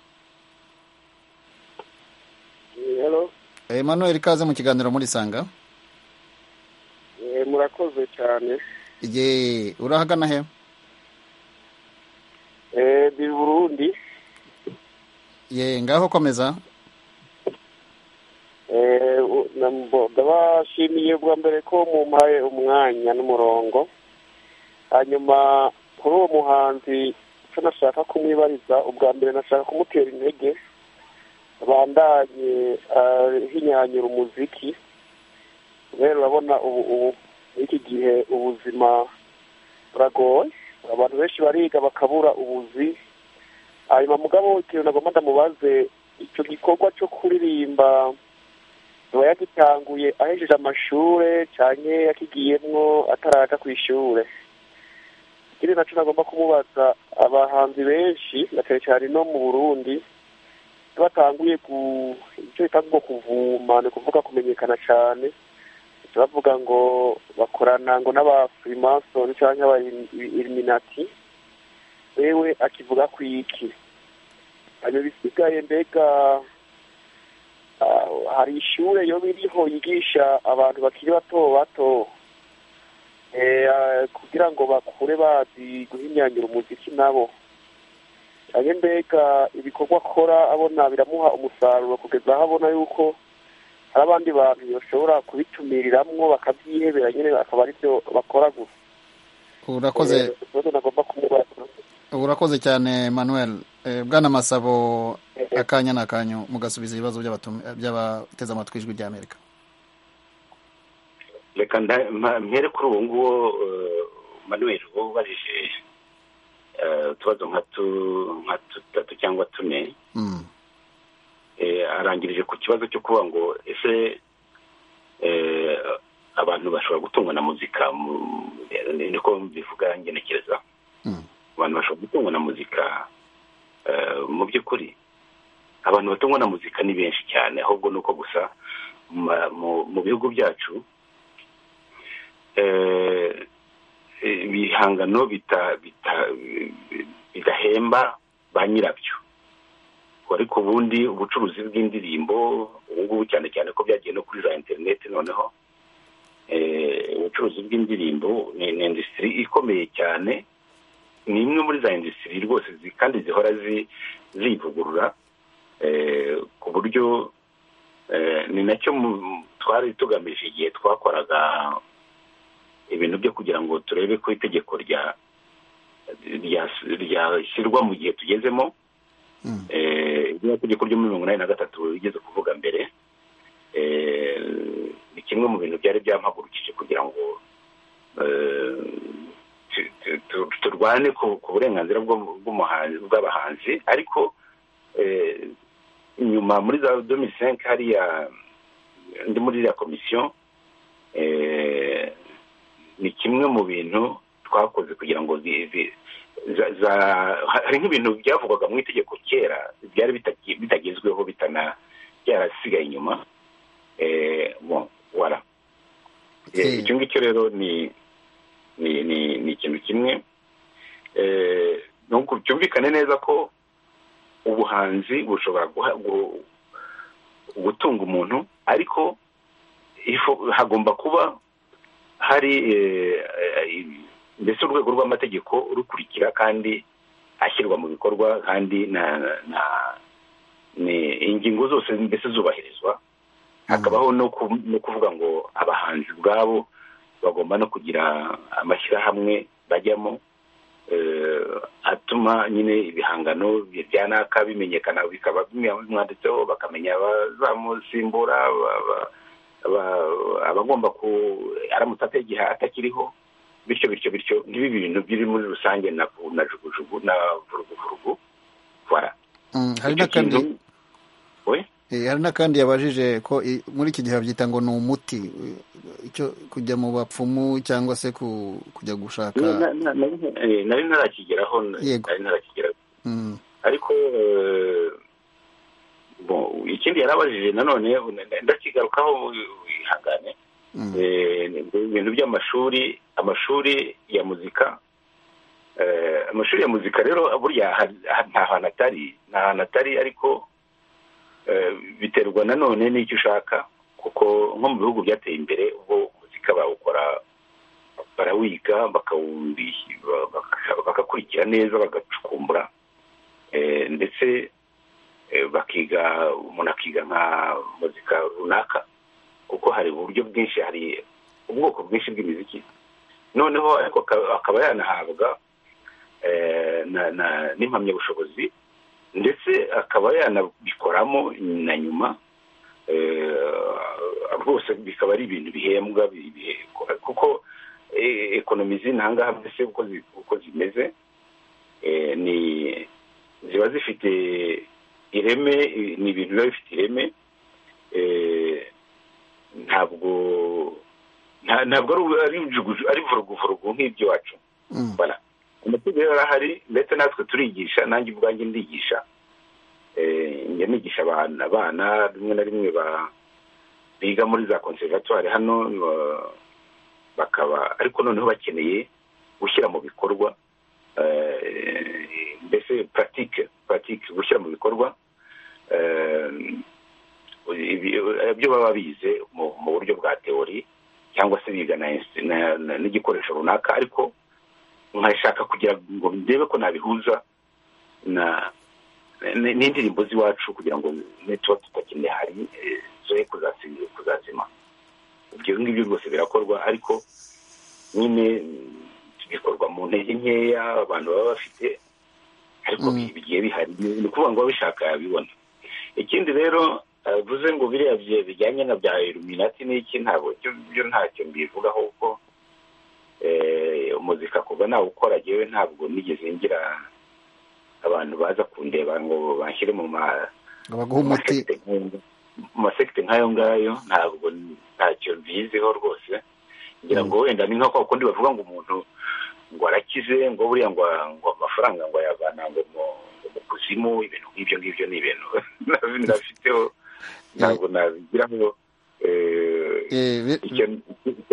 manuel ikaze mu kiganiro muri sanga murakoze cyane ye urahagana he ni burundi ye ngaho komeza ndabashimiye bwa mbere ko mumpaye umwanya n'umurongo hanyuma kuri uwo muhanzi icyo nashaka kumwibariza ubwa mbere nashaka kumutera intege bandanye hinyanyura umuziki rero urabona ubu ubu iki gihe ubuzima buragoye abantu benshi bariga bakabura ubuzi hanyuma mugabo ikintu nagomba ndamubaze icyo gikorwa cyo kuririmba aba yagitanguye ahejeje amashuri cyane yakigiyemwo ataraja ku ishuri ikindi nacyo nagomba kumubaza abahanzi benshi na cyane cyane no mu burundi iyo batanguye icyo bita ngo kuvuma ni ukuvuga kumenyekana cyane bavuga ngo bakorana ngo n'abafurimasoni cyangwa abailuminati wewe akivuga ku iki hanyuma ibisigaye mbega hari ishuri iyo biriho yigisha abantu bakiri bato bato kugira ngo bakure bazi guhinyangira umuziki nabo cyane mbega ibikorwa akora abona biramuha umusaruro kugeza aho abona yuko hari abandi bantu bashobora kubitumiriramwo bakabyihebera nyine akaba aribyo bakora gusa urakoze nagomba kumubaza urakoze cyane manuel bwana masabo akanya ni akanyu mugasubiza ibibazo by'abateze amatwi ijwi ry'amerika reka mpere kuri uwo nguwo manuel wowe ubajije utubazo nka dutatu cyangwa tune arangirije ku kibazo cyo kuba ngo ese abantu bashobora gutungwa na muzika niko mbivuga ngenekereza abantu bashobora gutungwa na muzika mu by'ukuri abantu batungwa na muzika ni benshi cyane ahubwo ni uko gusa mu bihugu byacu ibihangano bidahemba ba nyirabyo ariko ubundi ubucuruzi bw'indirimbo ubu ngubu cyane cyane ko byagiye no kuri za interineti noneho ubucuruzi bw'indirimbo ni indisitiri ikomeye cyane ni imwe muri za indisitiri rwose kandi zihora zivugurura ku buryo ni nacyo twari tugamije igihe twakoraga ibintu byo kugira ngo turebe ko itegeko ryashyirwa mu gihe tugezemo itegeko ryo muri mirongo inani na gatatu rigeze kuvuga mbere ni kimwe mu bintu byari byampagurukije kugira ngo turwane ku burenganzira bw'abahanzi ariko nyuma muri za domisenke hariya ndi muri iriya komisiyo ni kimwe mu bintu twakoze kugira ngo hari nk'ibintu byavugwaga mu itegeko kera byari bitagezweho bitana byarasigaye inyuma wara icyo ngicyo rero ni ni ikintu kimwe nuko byumvikane neza ko ubuhanzi bushobora gutunga umuntu ariko hagomba kuba hari mbese urwego rw'amategeko rukurikira kandi ashyirwa mu bikorwa kandi ingingo zose mbese zubahirizwa hakabaho no kuvuga ngo abahanzi ubwabo bagomba no kugira amashyirahamwe bajyamo atuma nyine ibihangano byanaka bimenyekana bikaba bimwanditseho bakamenya abazamusimbura abagomba ku aramutse ategiha atakiriho bityo bityo bityo n'ibi bintu biri muri rusange na jugujugu na vuruguvurugu vara hari n'akandi hari n'akandi yabajije ko muri iki gihe babyita ngo ni umuti kujya mu bapfumu cyangwa se kujya gushaka nari ntarakigeraho nari ntarakigeraho ariko ikindi yarabajije nanone ndakigarukaho ihangane ibintu by'amashuri amashuri ya muzika amashuri ya muzika rero burya nta hantu atari nta hantu atari ariko biterwa nanone n'icyo ushaka kuko nko mu bihugu byateye imbere ubwo muzika bawukora barawiga bagakurikira neza bagacukumbura ndetse bakiga umuntu akiga nka muzika runaka kuko hari uburyo bwinshi hari ubwoko bwinshi bw'imiziki noneho ariko akaba yanahabwa n'impamyabushobozi ndetse akaba yanabikoramo na nyuma rwose bikaba ari ibintu bihembwa kuko ekonomi z'intangaha mbese uko zimeze ni ziba zifite ireme ni ibintu biba bifite ireme ntabwo ntabwo ari vuruguvurugu nk'ibyo wacu amategeko yari ahari ndetse natwe turigisha nanjye ubwanjye ndigisha njya nigisha abana abana rimwe na rimwe biga muri za konservatwari hano bakaba ariko noneho bakeneye gushyira mu bikorwa mbese puratike puratike gushyira mu bikorwa ibyo baba bize mu buryo bwa teori cyangwa se biga n'igikoresho runaka ariko nkashaka kugira ngo ndebe ko nabihuza na n'indirimbo z'iwacu kugira ngo n'ituba tutakine hari zoye kuzazima ibyo ngibyo rwose birakorwa ariko nyine bikorwa mu ntege nkeya abantu baba bafite ariko bigiye bihari ni ukuvuga ngo ababishaka yabibona ikindi rero bivuze ngo biriya bijyanye na bya iluminati n'iki ntabwo byo ntacyo mbivugaho kuko umuzika kuva nawukora agewe ntabwo nigeze ngira abantu baza kundeba ngo bashyire mu masekite nk'ayo ngayo ntabwo ntacyo mbiziho rwose ngira ngo wenda ni nko kwa kundi bavuga ngo umuntu ngo arakize ngo buriya ngo amafaranga ngo ayavana ngo mu kuzimu ibintu nk'ibyo ngibyo ni ibintu nabifiteho ntabwo nabigiraho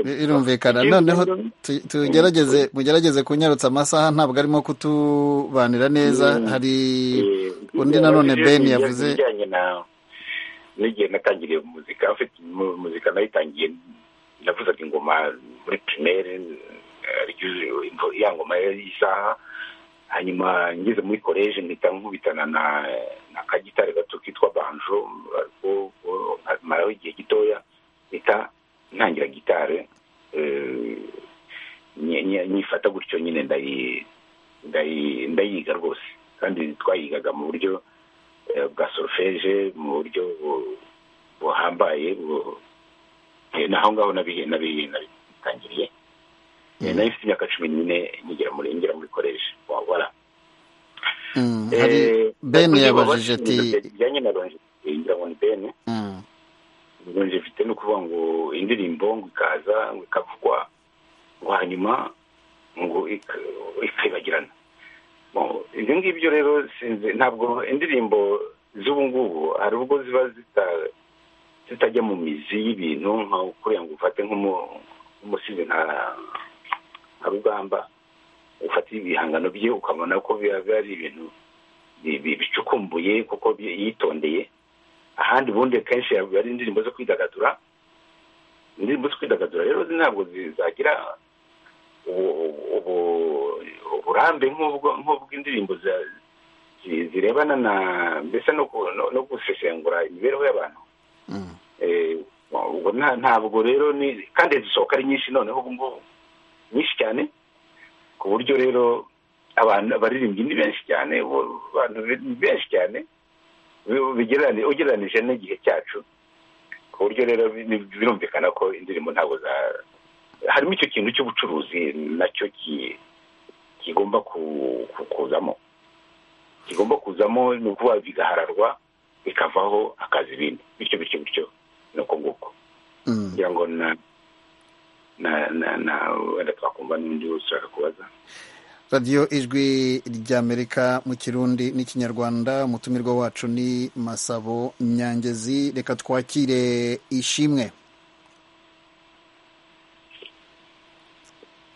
birumvikana noneho tugerageze mugerageze kunyarutsa amasaha ntabwo arimo kutubanira neza hari undi nanone ben yavuze n'igihe natangiriye muzika afite muzika nayitangiye navuzaga ingoma muri pirimeri ya ngoma y'isaha hanyuma ngeze muri koleji mpita nkubitana na kagitare gato kitwa banjo maraho igihe gitoya mpita ntangira gitare nyifata gutyo nyine ndayiga rwose kandi twayigaga mu buryo bwa sorofeje mu buryo buhambaye naho ngaho nabitangiriye nayo ifite imyaka cumi n'ine nyigira muri ngira muri koleji wabara ben yabajije ati bijyanye na ngira ngo ni ben ronje mfite no kuvuga ngo indirimbo ngo ikaza ngo ikavugwa ngo hanyuma ngo ikibagirana ibyo ngibyo rero sinzi ntabwo indirimbo z'ubu ngubu hari ubwo ziba zitajya mu mizi y'ibintu nka kuriya ngo ufate nk'umusizi nka rugamba ufata ibihangano bye ukabona ko biba ari ibintu bicukumbuye kuko yitondeye ahandi ubundi kenshi ari indirimbo zo kwidagadura indirimbo zo kwidagadura rero ntabwo zagira uburambe nk'ubw'indirimbo zirebana na mbese no gusesengura imibereho y'abantu ntabwo rero kandi zisohoka ari nyinshi noneho ubu ngubu nyinshi cyane ku buryo rero abantu abaririmbyi ni benshi cyane abantu ni benshi cyane ugereranije n'igihe cyacu ku buryo rero birumvikana ko indirimbo ntabwo za harimo icyo kintu cy'ubucuruzi nacyo kigomba kuzamo kigomba kuzamo ni ukuba bigahararwa bikavaho hakaza ibindi bityo bityo bityo ni uko nguko kugira ngo na wenda twakumva n'undi ushaka kubaza radiyo ijwi ry'amerika mu kirundi n'ikinyarwanda umutumirwa wacu ni masabo nyangezi reka twakire ishimwe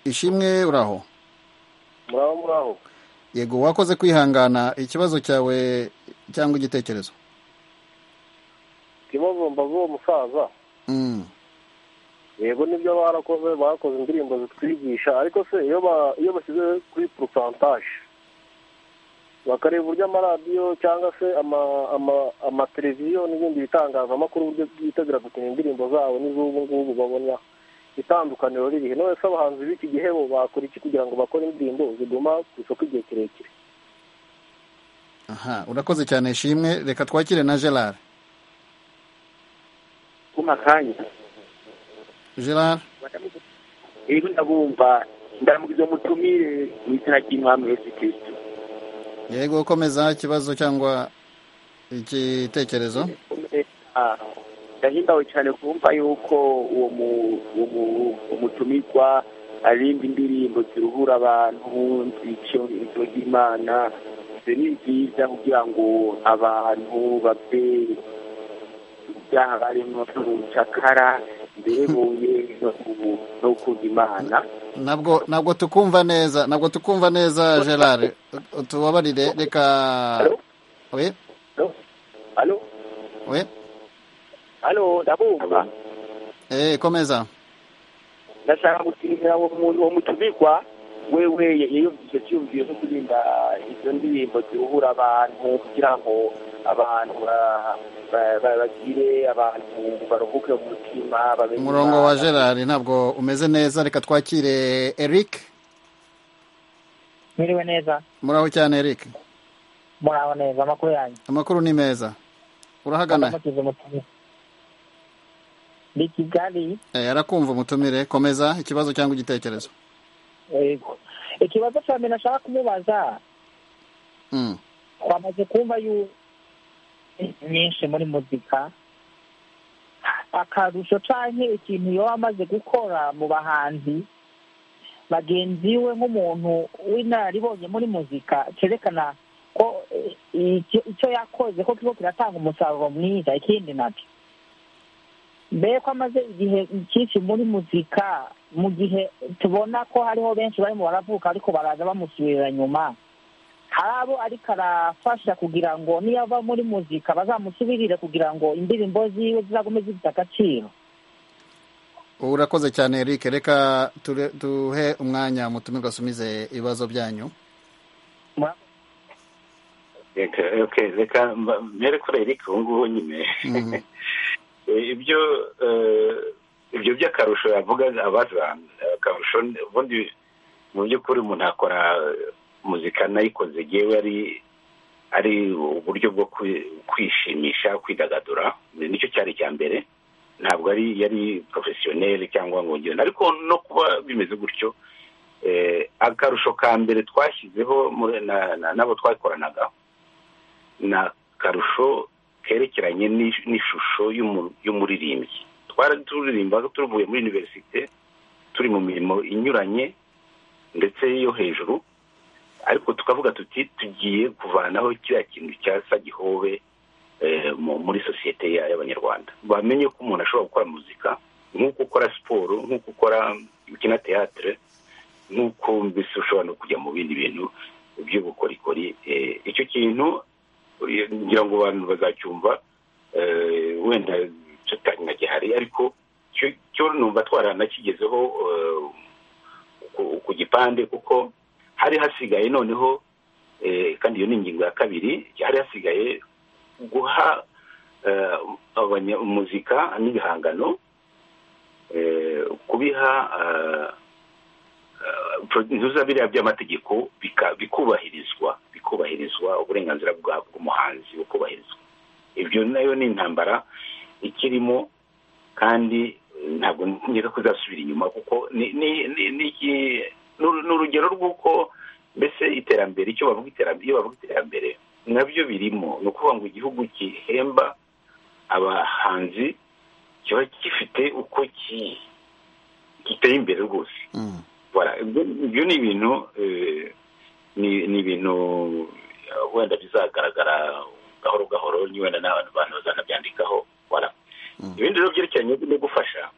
ishimwe uraho muraho muraho yego wakoze kwihangana ikibazo cyawe cyangwa igitekerezo ikibazo mbaza uwo musaza yego nibyo barakoze bakoze indirimbo zitwigisha ariko se iyo bashyize kuri porosantaje bakareba uburyo amaradiyo cyangwa se amateleviziyo n'ibindi bitangazamakuru uburyo byitabira gukina indirimbo zabo n'iz'ubu ngubu babona itandukaniro ririhe none se abahanzi b'iki gihe bo bakora iki kugira ngo bakore indirimbo ziguma ku isoko igihe kirekire aha urakoze cyane shimwe reka twakire na gerard kuma kanya gerard rero ndabumva ndamugize umutumire mu izina ry'imwami yesu kirisito yego ukomeza ikibazo cyangwa igitekerezo ndahimbawe cyane kumva yuko uwo mu- uwo mu- umutumirwa arimba indirimbo ziruhura abantu zica inzo y'imana ibyo ni byiza kugira ngo abantu bave mu byaha barimo no mu bucakara mbere buye no ku- no gukunda imana ntabwo ntabwo tukumva neza ntabwo tukumva neza gerard tubabarire reka we hano we hano ndabumva eh komeza ndashaka gutimira uwo muntu uwo mutumikwa wewe yiyumvise cyumviro cyo kuririmba izo ndirimbo ziruhura abantu kugira ngo abantu ba- ba- ba- bagire abantu baruhuke mu mutima bamenye umurongo Imana. wa gerard ntabwo umeze neza reka twakire eric mwiriwe neza muraho cyane eric muraho neza amakuru yanyu amakuru ni meza urahagana ndamukiza umutumire ndi kigali eh arakumva umutumire komeza ikibazo cyangwa igitekerezo yego ikibazo cya mbere nashaka kumubaza Mm. twamaze kumva yu nyinshi muri muzika akarusho canke ikintu yoba amaze gukora mu bahanzi bagenzi we nk'umuntu w'inararibonye muri muzika cerekana ko eh, icyo icyo yakoze ko kiba kiratanga umusaruro mwiza ikindi nabyo mbere ko amaze igihe cyinshi muri muzika mu gihe tubona ko hariho benshi barimo baravuka ariko baraza bamusubirira nyuma hari abo ariko arafasha kugira ngo niyo ava muri muzika bazamusubirire kugira ngo indirimbo ziwe zizagume zifite agaciro urakoze cyane eric reka ture- duhe umwanya mutumirwa asumize ibibazo byanyu reka reka reka mba- mbere kuri eric ubu ngubu nyine Mhm. Eh, ibyo eh, ibyo by'akarusho yavuga abaza akarusho ubundi mu by'ukuri umuntu akora eh, muzika nayikoze yewe ari ari uburyo bwo kwi- kwishimisha kwidagadura nicyo cyari icya mbere ntabwo ari yari porofesiyoneri cyangwa ngo ngende ariko no kuba bimeze gutyo eh, akarusho ka mbere twashyizeho muri- na- na- n'abo twakoranaga ni akarusho kerekeranye n'ish- n'ishusho y'umu- y'umuririmbyi twari turirimba tuvuye muri univerisite turi mu mirimo inyuranye ndetse yo hejuru ariko tukavuga tuti tugiye kuvanaho kiriya kintu cyasa gihobe eh, mu- muri sosiyete ya- y'abanyarwanda bamenye ko umuntu ashobora gukora muzika nk'uko ukora siporo nk'uko ukora ukina teyatere nk'uko mbese ushobora no kujya mu bindi bintu by'ubukorikori eh, icyo kintu eh, ngira ngo abantu bazacyumva eh, wenda tutari nagihari ariko cyo cyo numva twaranakigezeho eh, ku- ku gipande kuko hari hasigaye noneho eh, kandi iyo ni ingingo ya kabiri hari hasigaye guha eh, abanya- muzika n'ibihangano eh, kubiha eh, intuza biriya by'amategeko bika- bikubahirizwa bikubahirizwa uburenganzira bwa- bw'umuhanzi bukubahirizwa ibyo nayo ni intambara ikirimo kandi ntabwo ngira ko izasubira inyuma kuko ni- ni- ni- ni iki- ni- ni urugero rw'uko mbese iterambere icyo bavuga iterambere iyo bavuga iterambere nabyo birimo ni ukuvuga ngo igihugu gihemba abahanzi kiba gifite uko ki- giteye imbere rwose Voilà. ibyo ibyo ni ibintu eh, ni ni ibintu eh, wenda bizagaragara gahoro gahoro ni wenda n'abantu bantu bazanabyandikaho voilà. ibindi rero byerekeranye no gufasha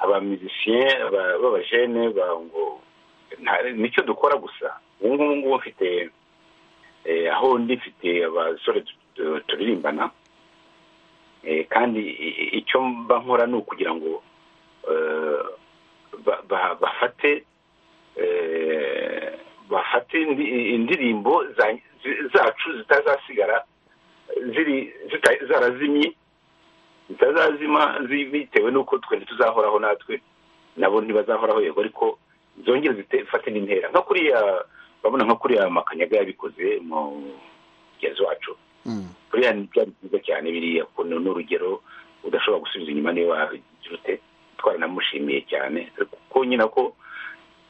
abamisisiyen b'abajene ba- ngo nta- nicyo dukora gusa ubu ngubu ngubu mfite eh, aho ndi mfite abasore tu- tu- turirimbana Eh, kandi i- i- icyo mba nkora ni ukugira ngo eh, ba- ba- bafate eh, bafate indi- indirimbo za- zi- zacu zitazasigara ziri zita- zarazimye zitazazima zi- bitewe n'uko twende tuzahoraho natwe nabo ntibazahoraho yego ariko zongere zifate n'intera nka kuriya urabona nka kuriya makanyaga yabikoze mu mugenzi wacu buriya byari byiza cyane biriya ukuntu ni urugero udashobora gusubiza inyuma niba wabigira ute twanamushimiye cyane kuko nyina ko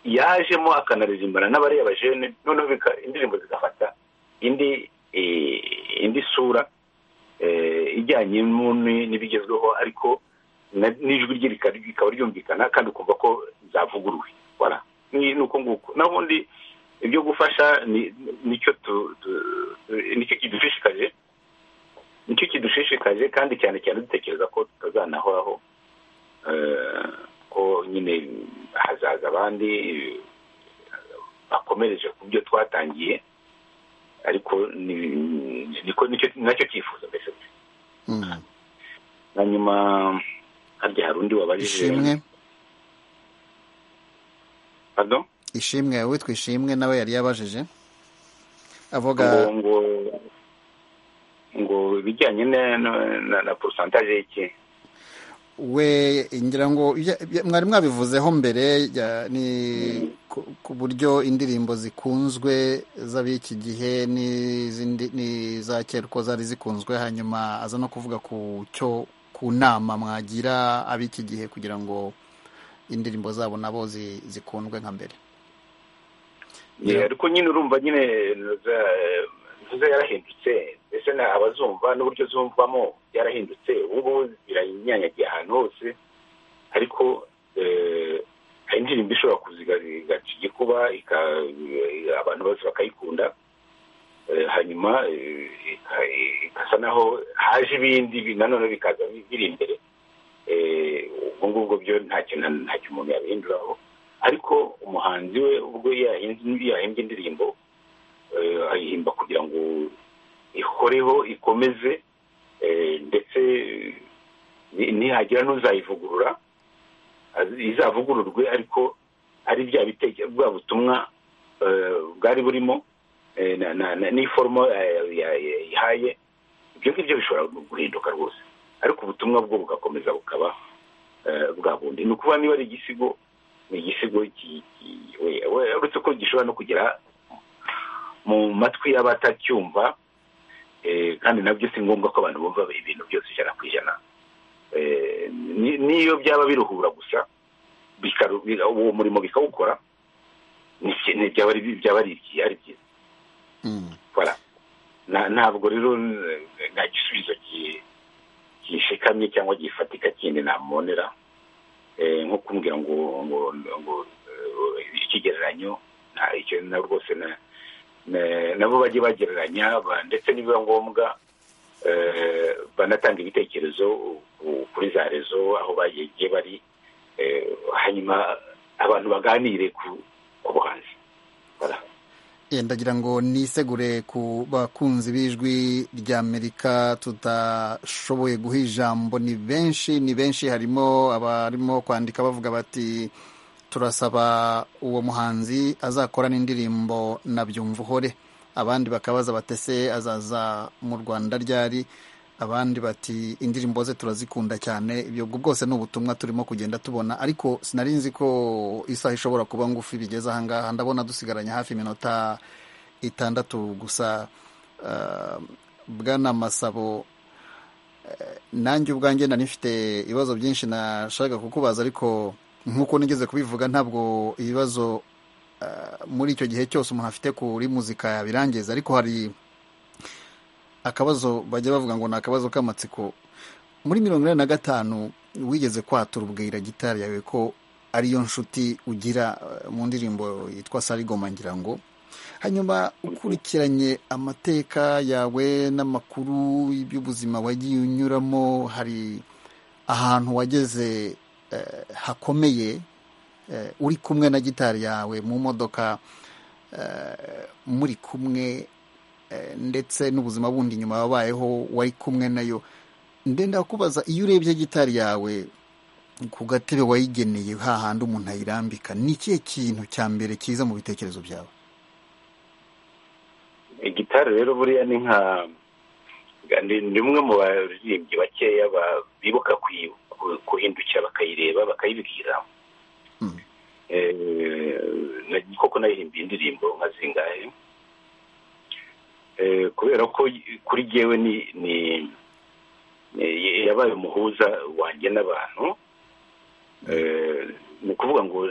yajemo akanarizimbana n'abariya bajene noneho indirimbo zigafata indi indi sura ijyanye n'ibigezweho ariko n'ijwi rye rikaba ryumvikana kandi ukumva ko zavuguruwe ni uko nguko n'ubundi ibyo gufasha nicyo kidushishikaje nicyo kidushishikaje kandi cyane cyane dutekereza ko tutazanahoraho ko nyine hazaza abandi bakomereje ku byo twatangiye ariko nacyo cyifuzo mbese hanyuma harya hari undi wabajije ishimwe pardon ishimwe witwa ishimwe nawe yari yabajije avuga ngo ngo ngo ibijyanye na- na- na porosantaje y'iki we ngira ngo ya- ya- mwari mwabivuzeho mbere ya- ni ku- ku buryo indirimbo zikunzwe z'ab'iki gihe n'izindi- n'iza kera uko zari zikunzwe hanyuma aza no kuvuga ku cyo ku nama mwagira ab'iki gihe kugira ngo indirimbo zabo nabo zi- zikundwe nka mbere Yeah, ariko nyine urumva nyine ntuza yarahindutse mbese na abazumva n'uburyo zumvamo yarahindutse ubu ngubu biranyanyagiye ahantu hose ariko eh, hari indirimbo ishobora kuziga igaca igikuba ika- abantu bose bakayikunda Eh, hanyuma eh, ika- ikasa naho haje ibindi bi- nanone bikaza bi- biri imbere Eh, ubwo ngubwo byo nta kintu nta kintu umuntu yabihinduraho ariko umuhanzi we ubwo yahimbye yahimbye indirimbo eh, ayihimba kugira ngo ihoreho ikomeze eh, ndetse ni- nihagira n'uzayivugurura azi- izavugururwe ariko ari bya biteke bwa butumwa eh, bwari burimo eh, na- na- na- n'iforomo eh, ya- ya- ihaye ibyo ngibyo bishobora guhinduka rwose ariko ubutumwa bwo bugakomeza bukaba eh, bwa bundi ni ukuvuga niba ari igisigo ni igisigo ki- ki- we- we- uretse ko gishobora no kugera mu matwi y'abatacyumva eh, kandi nabyo si ngombwa ko abantu bumva ibintu byose ijana ku ijana Eh, ni- n'iyo byaba biruhura gusa bikaru- bira- uwo murimo bikawukora ni ki- ni- byaba ari byaba ari iki- ari byiza Voilà. Na- ntabwo rero eh, nta gisubizo ki- gishikamye cyangwa gifatika kindi namubonera Eh, nko kumbwira ngo ngo ngo eh, ikigereranyo nta icyo na rwose na na- nabo bajye bagereranya ba- ndetse nibiba ngombwa eh, banatanga ibitekerezo ku- kuri za rezo aho bagiye bari eh, hanyuma abantu baganire ku ku buhanzi Voilà. Eh, ndagira ngo nisegure ku bakunzi b'ijwi ry'amerika tudashoboye guha ijambo ni benshi ni benshi harimo abarimo kwandika bavuga bati turasaba uwo muhanzi azakora n'indirimbo na byumvuhore abandi bakabaza batese azaza mu rwanda ryari abandi bati indirimbo ze turazikunda cyane ibyo bwo bwose ni ubutumwa turimo kugenda tubona ariko sinari nzi ko isaha ishobora kuba ngufi bigeze ahangaha ndabona dusigaranye hafi iminota itandatu gusa ah, bwana masabo eh, nanjye ubwanjye nari nifite ibibazo byinshi nashaka kukubaza ariko nk'uko nigeze kubivuga ntabwo ibibazo ah, muri icyo gihe cyose umuntu afite kuri muzika yabirangiza ariko hari akabazo bajya bavuga ngo ni akabazo k'amatsiko muri mirongo inani na gatanu wigeze kwatura ubwira gitari yawe ko ariyo nshuti ugira eh, mu ndirimbo yitwa sarigoma ngira ngo hanyuma ukurikiranye amateka yawe n'amakuru y'ubuzima wagiye unyuramo hari ahantu wageze eh, hakomeye eh, uri kumwe na gitari yawe mu modoka eh, muri kumwe eh, ndetse n'ubuzima bundi nyuma wabayeho wari kumwe nayo ndenda kubaza iyo urebye gitari yawe ku gatebe wayigeneye hahandi umuntu ayirambika ni ikihe kintu cya mbere kiza mu bitekerezo byawe gitari rero buriya ni nka ni ni umwe mu baririmbyi bakeya ba- bibuka kuyi- ku- kuhindukira bakayireba bakayibwira naririmbiye indirimbo nka zingahe kubera ko kuri ngewe ni ni yabaye umuhuza wanjye n'abantu ni ukuvuga ngo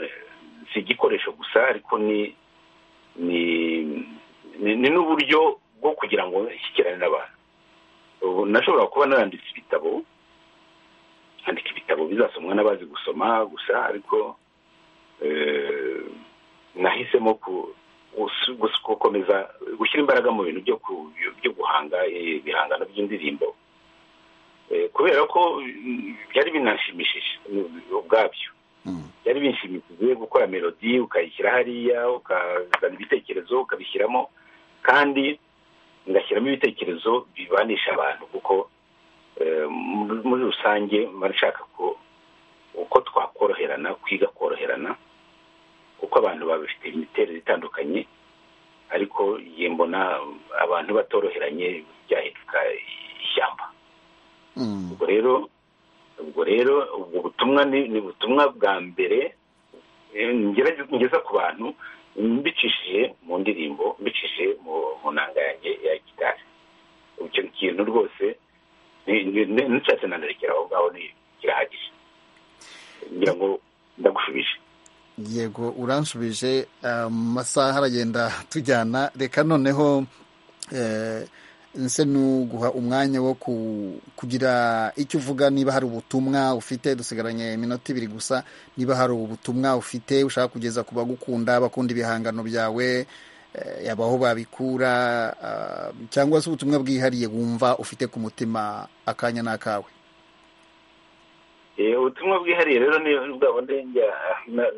si igikoresho gusa ariko ni ni n'uburyo bwo kugira ngo nshyikirane n'abantu ubu nashobora kuba naranditse ibitabo handika ibitabo bizasomwa n'abazi gusoma gusa ariko nahisemo gukomeza gushyira imbaraga mu bintu byo guhanga ibihangano by'indirimbo kubera ko byari binanshimishije ubwabyo byari binshimishije gukora melodi ukayishyira hariya ukazana ibitekerezo ukabishyiramo kandi ngashyiramo ibitekerezo bibanisha abantu kuko muri rusange mba nshaka ko uko twakoroherana kwiga koroherana kuko abantu babifite imiterere itandukanye ariko ye mbona abantu batoroheranye byahinduka ishyamba ubwo rero ubwo rero ubwo butumwa ni ubutumwa bwa mbere ngeza ku bantu mbicishije mu ndirimbo mbicishije mu ntanga yanjye ya gitari icyo kintu rwose n'icyatsi nanarekera aho ngaho kirahagije ngira ngo ndagushubije yego uranshubije amasaha aragenda tujyana reka noneho nse nuguha umwanya wo kugira icyo uvuga niba hari ubutumwa ufite dusigaranye iminota ibiri gusa niba hari ubutumwa ufite ushaka kugeza ku bagukunda bakunda ibihangano byawe yaba aho babikura cyangwa se ubutumwa bwihariye wumva ufite ku mutima akanya ni akawe ubutumwa bwihariye rero ni bwa bundi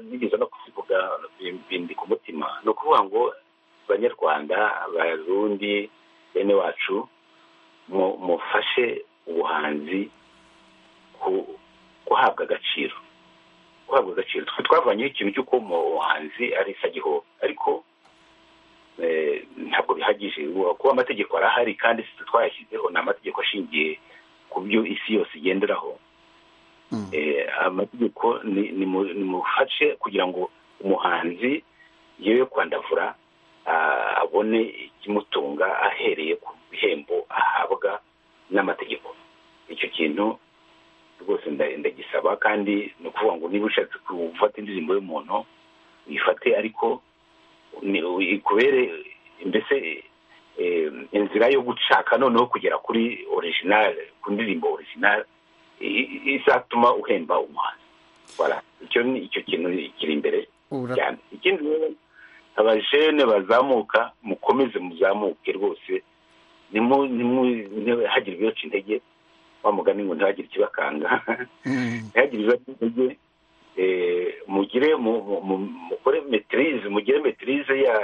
nigeze no kuvuga bindi ku mutima ni ukuvuga ngo abanyarwanda abarundi bene wacu mufashe ubuhanzi guhabwa agaciro guhabwa agaciro twe twavanyeho ikintu cy'uko umuhanzi ari isagiho ariko ntabwo bihagije kuba amategeko arahari kandi twayashyizeho ni amategeko ashingiye ku byo isi yose igenderaho amategeko nimufashe kugira ngo umuhanzi yewe kwandavura abone ikimutunga ahereye ku bihembo ahabwa n'amategeko icyo kintu rwose ndagisaba kandi ni ukuvuga ngo niba ushatse gufata indirimbo y'umuntu uyifate ariko ikubere mbese inzira yo gushaka noneho kugera kuri orijinali ku ndirimbo orijinali izatuma uhemba umuhanzi icyo kintu kiri imbere cyane ikindi rero abajene bazamuka mukomeze muzamuke rwose ntihagire ibibaca intege mugani ngo ntihagire ikibakanga ntihagire ibibaca intege mugire mukore metirize mugire metirize ya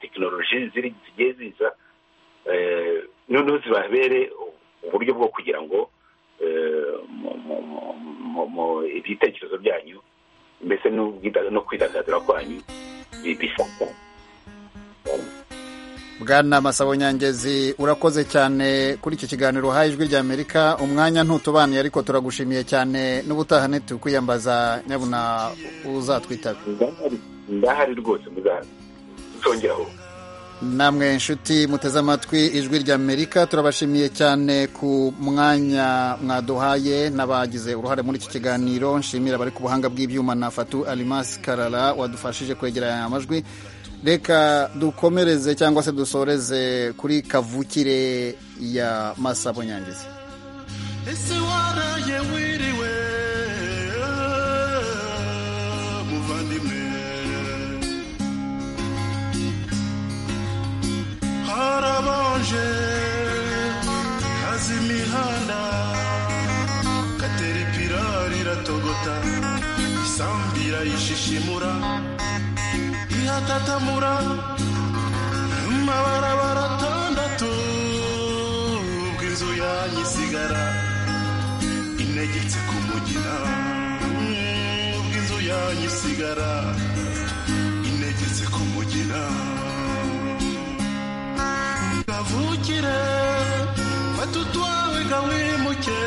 tekinoloji zigiye ziza noneho zibabere uburyo bwo kugira ngo ibitekerezo byanyu mbese no kwidagadura kwanyu bwana masabo nyangezi urakoze cyane kuri iki kiganiro uhaye ijwi ry'amerika umwanya ntutubaniye ariko turagushimiye cyane n'ubutaha ntitukuyambaza nyabuna uzatwitabira ndahari rwose muzatongeraho namwe inshuti muteze amatwi ijwi ry'amerika turabashimiye cyane ku mwanya mwaduhaye n'abagize uruhare muri iki kiganiro nshimira abari ku buhanga bw'ibyuma na fatu arimasi karara wadufashije kwegeranya amajwi reka dukomereze cyangwa se dusoreze kuri kavukire ya masabo nyangizi ese waraye wiriwe muvandimwe harabanje kazi imihanda kateripirari iratogota isambi irayishishimura ihatatamura amabarabara atandatu bw'inzu yanyu isigara inegetse ku mugina bw'inzu yanyu isigara inegetse ku mugina kavukire fata utwawe gawimuke